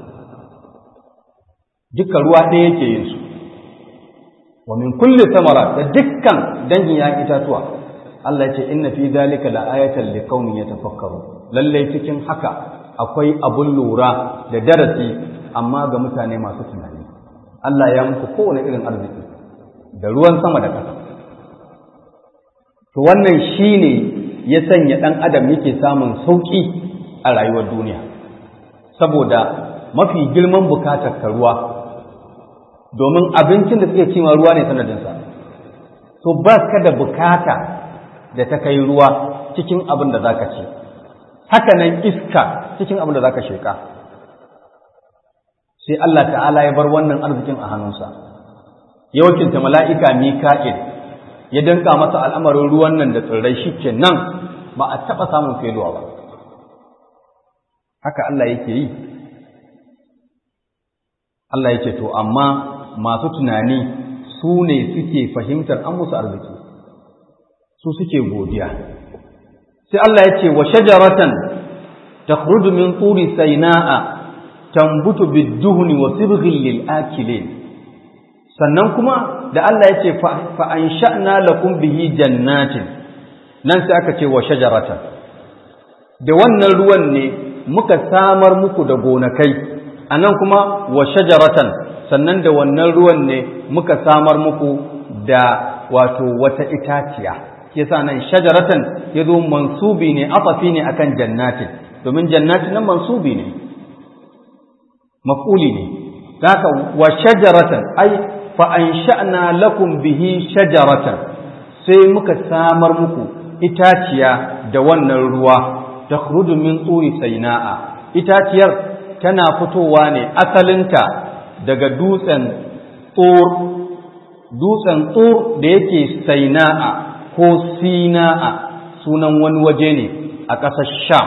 duka ruwa ɗaya yake yin su wa min kulli samara da dukkan dangin ya itatuwa Allah ya ce inna fi dhalika la'ayatan liqaumin yatafakkarun lalle cikin haka akwai abun lura da darasi amma ga mutane masu tunani Allah ya muku kowane irin arziki da ruwan sama da ƙasa to wannan shine ya sanya ɗan adam yake samun sauƙi a rayuwar duniya saboda mafi girman bukatar ka ruwa domin abincin da suke cima ruwa ne sanadinsa so ba ka da bukata da ta kai ruwa cikin abin da za ka ci haka nan iska cikin abin da za ka sheƙa sai Allah ta'ala ya bar wannan arzikin a hannunsa ya wakilta mala'ika mika'il ya danka masa al'amarin ruwan nan da tsirrai shi ke nan ba a taɓa samun feluwa ba haka Allah yake yi Allah yake to amma masu tunani su ne suke fahimtar an musu arziki su suke godiya sai Allah ya ce wa shajaratan takhruju min turi saina'a tambutu bid-duhni wa sibghil lil akilin sannan kuma da Allah ya ce fa ansha'na lakum bihi jannatin nan sai aka ce wa shajaratan da wannan ruwan ne muka samar muku da gonakai anan kuma wa shajaratan sannan da wannan ruwan ne muka samar muku da wato wata itaciya yasa nan shajaratan yazo mansubi ne afafi ne akan jannatin domin jannatin nan mansubi ne maf'uli ne haka wa shajaratan ai fa ansha'na lakum bihi shajaratan sai muka samar muku itaciya da wannan ruwa takhruju min turi saina'a itaciyar tana fitowa ne asalinta daga dutsen tsor dutsen tsor da yake saina'a ko sina'a sunan wani waje ne a ƙasar sham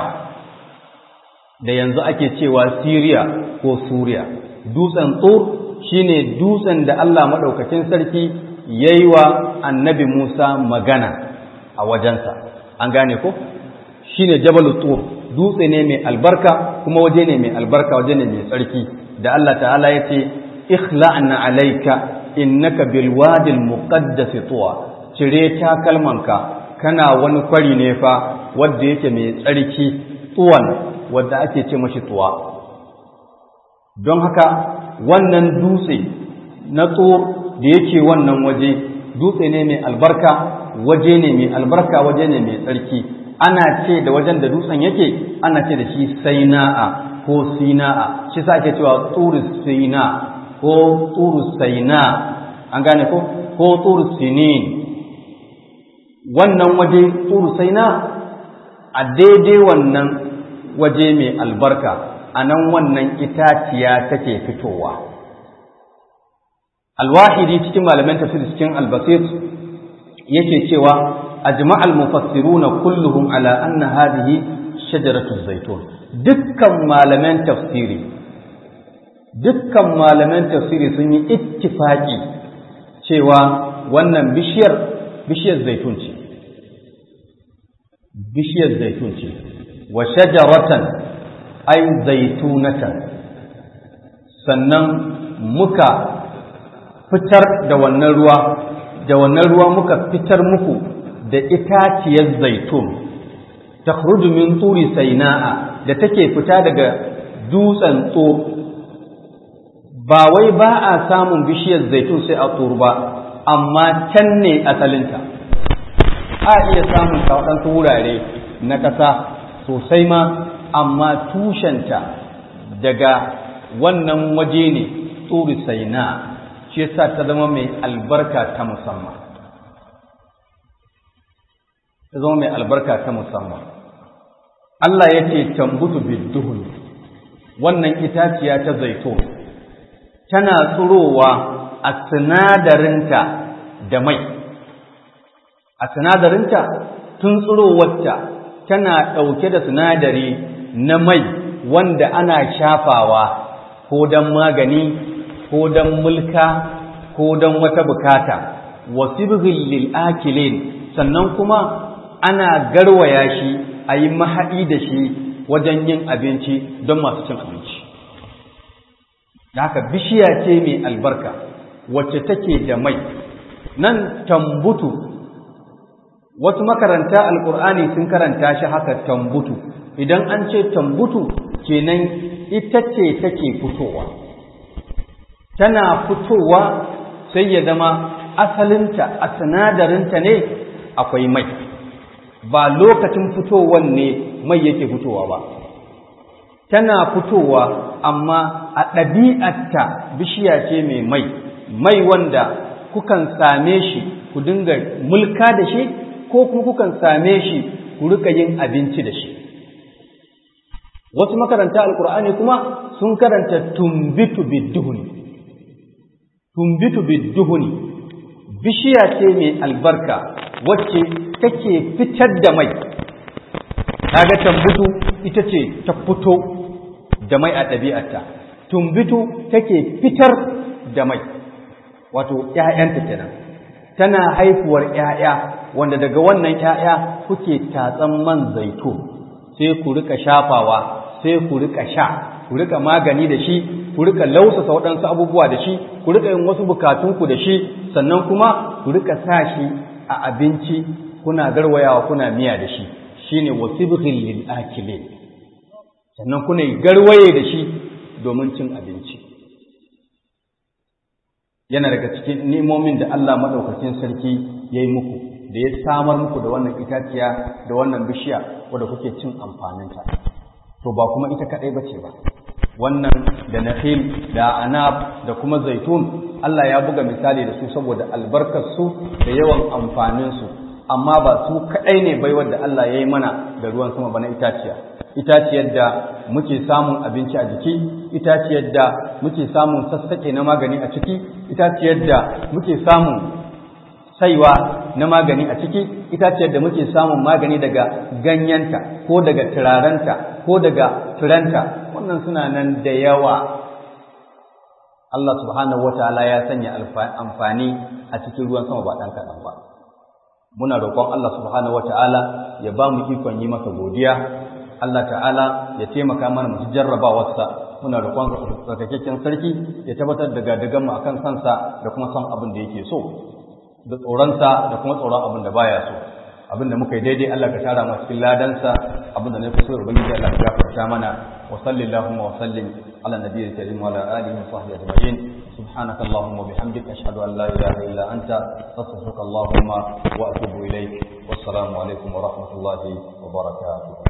da yanzu ake cewa siriya ko suriya dutsen tsor shine dutsen da allah maɗaukakin sarki ya yi wa annabi musa magana a wajensa an gane ko shine jabal tsor dutse ne mai albarka kuma waje ne mai albarka waje ne mai tsarki da Allah ta'ala ya ce ikhla'na alayka innaka bil wadil muqaddas tuwa cire takalmanka kana wani kwari ne fa wanda yake mai tsarki tuwan wanda ake ce mashi tuwa don haka wannan dutse na tsor da yake wannan waje dutse ne mai albarka waje ne mai albarka waje ne mai tsarki ana ce da wajen da dutsen yake ana ce da shi saina'a ko sina'a shi sa ake cewa turus sina ko turus saina an gane ko ko turus sinin wannan waje turus saina a daidai wannan waje mai albarka a nan wannan itaciya take fitowa alwahidi cikin malaman tafsir cikin albasir yake cewa أجمع المفسرون كلهم على أن هذه shajaratu zaitun dukkan malaman tafsiri dukkan malaman tafsiri sun yi ittifaki cewa wannan bishiyar bishiyar zaitun ce bishiyar zaitun ce wa shajaratan ay zaitunatan sannan muka fitar da wannan ruwa da wannan ruwa muka fitar muku da itaciyar zaitun ta min turi saina'a da take fita daga dutsen tso ba wai ba a samun bishiyar zaitun sai a tsoro ba amma can ne asalinta a iya samun ta waɗansu wurare na ƙasa sosai ma amma tushenta daga wannan waje ne tsuri saina shi yasa ta zama mai albarka ta musamman ta zama mai albarka ta musamman Allah ya ce tambutu bidduhun wannan itaciya ta zaitun tana tsurowa a sinadarinta da mai a sinadarinta tun tsurowarta tana ɗauke da sinadari na mai wanda ana shafawa ko don magani ko don mulka ko don wata bukata wasibghil lil akilin sannan kuma ana garwaya shi a yi mahaɗi da shi wajen yin abinci don masu cin abinci da haka bishiya ce mai albarka wacce take da mai nan tambutu wasu makaranta alkur'ani sun karanta shi haka tambutu idan an ce tambutu kenan ita ce take fitowa tana fitowa sai ya zama asalinta a sinadarinta ne akwai mai ba lokacin fitowan ne mai yake fitowa ba tana fitowa amma a ɗabi'arta bishiya ce mai mai mai wanda kukan same shi ku dinga mulka da shi ko kuma kukan same shi ku rika yin abinci da shi wasu makaranta alkur'ani kuma sun karanta tumbitu bidduhuni tumbitu bidduhuni bishiya ce mai albarka wacce take fitar da mai kaga tambutu ita ce ta fito da mai a ɗabi'arta tumbitu take fitar da mai wato ‘ya'yanta kenan tana haifuwar ‘ya'ya wanda daga wannan ‘ya'ya kuke tatsan man zaitun sai ku rika shafawa sai ku rika sha ku rika magani da shi ku rika lausasa waɗansu abubuwa da shi ku rika yin wasu bukatunku da shi sannan kuma ku rika sa shi a abinci kuna garwayawa kuna miya da shi shine wasibghil lil akilin sannan kuna garwaye da shi domin cin abinci yana daga cikin nemomin da Allah madaukakin sarki yayi muku da ya samar muku da wannan itaciya da wannan bishiya wadda kuke cin amfaninta to ba kuma ita kadai bace ba wannan da nakhil da anab da kuma zaitun Allah ya buga misali da su saboda albarkar su da yawan amfanin su amma ba su kadai ne baiwar da Allah ya yi mana da ruwan sama ba na itaciya itaciyar da muke samun abinci a jiki itaciyar da muke samun sassaƙe na magani a ciki itaciyar da muke samun saiwa na magani a ciki itaciyar da muke samun magani daga ganyenta ko daga turarenta ko daga turanta wannan suna nan da yawa Allah subhanahu wataala ya sanya amfani a cikin ruwan sama ba ɗan kaɗan ba muna roƙon Allah subhanahu wataala ya ba mu ikon yi masa godiya Allah ta'ala ya taimaka mana mu jarrabawarsa muna roƙon tsarkakakken sarki ya tabbatar da gadagan mu akan sansa da kuma son abin da yake so da tsoronsa da kuma tsoron abin da baya so abin da muka yi daidai Allah ka tara mu cikin ladansa abin da na fi so ubangiji Allah ka gafarta mana wa sallallahu wa sallim ala nabiyyil karim wa ala alihi wa sahbihi ajma'in سبحانك اللهم وبحمدك أشهد أن لا إله إلا أنت أستغفرك اللهم وأتوب إليك والسلام عليكم ورحمة الله وبركاته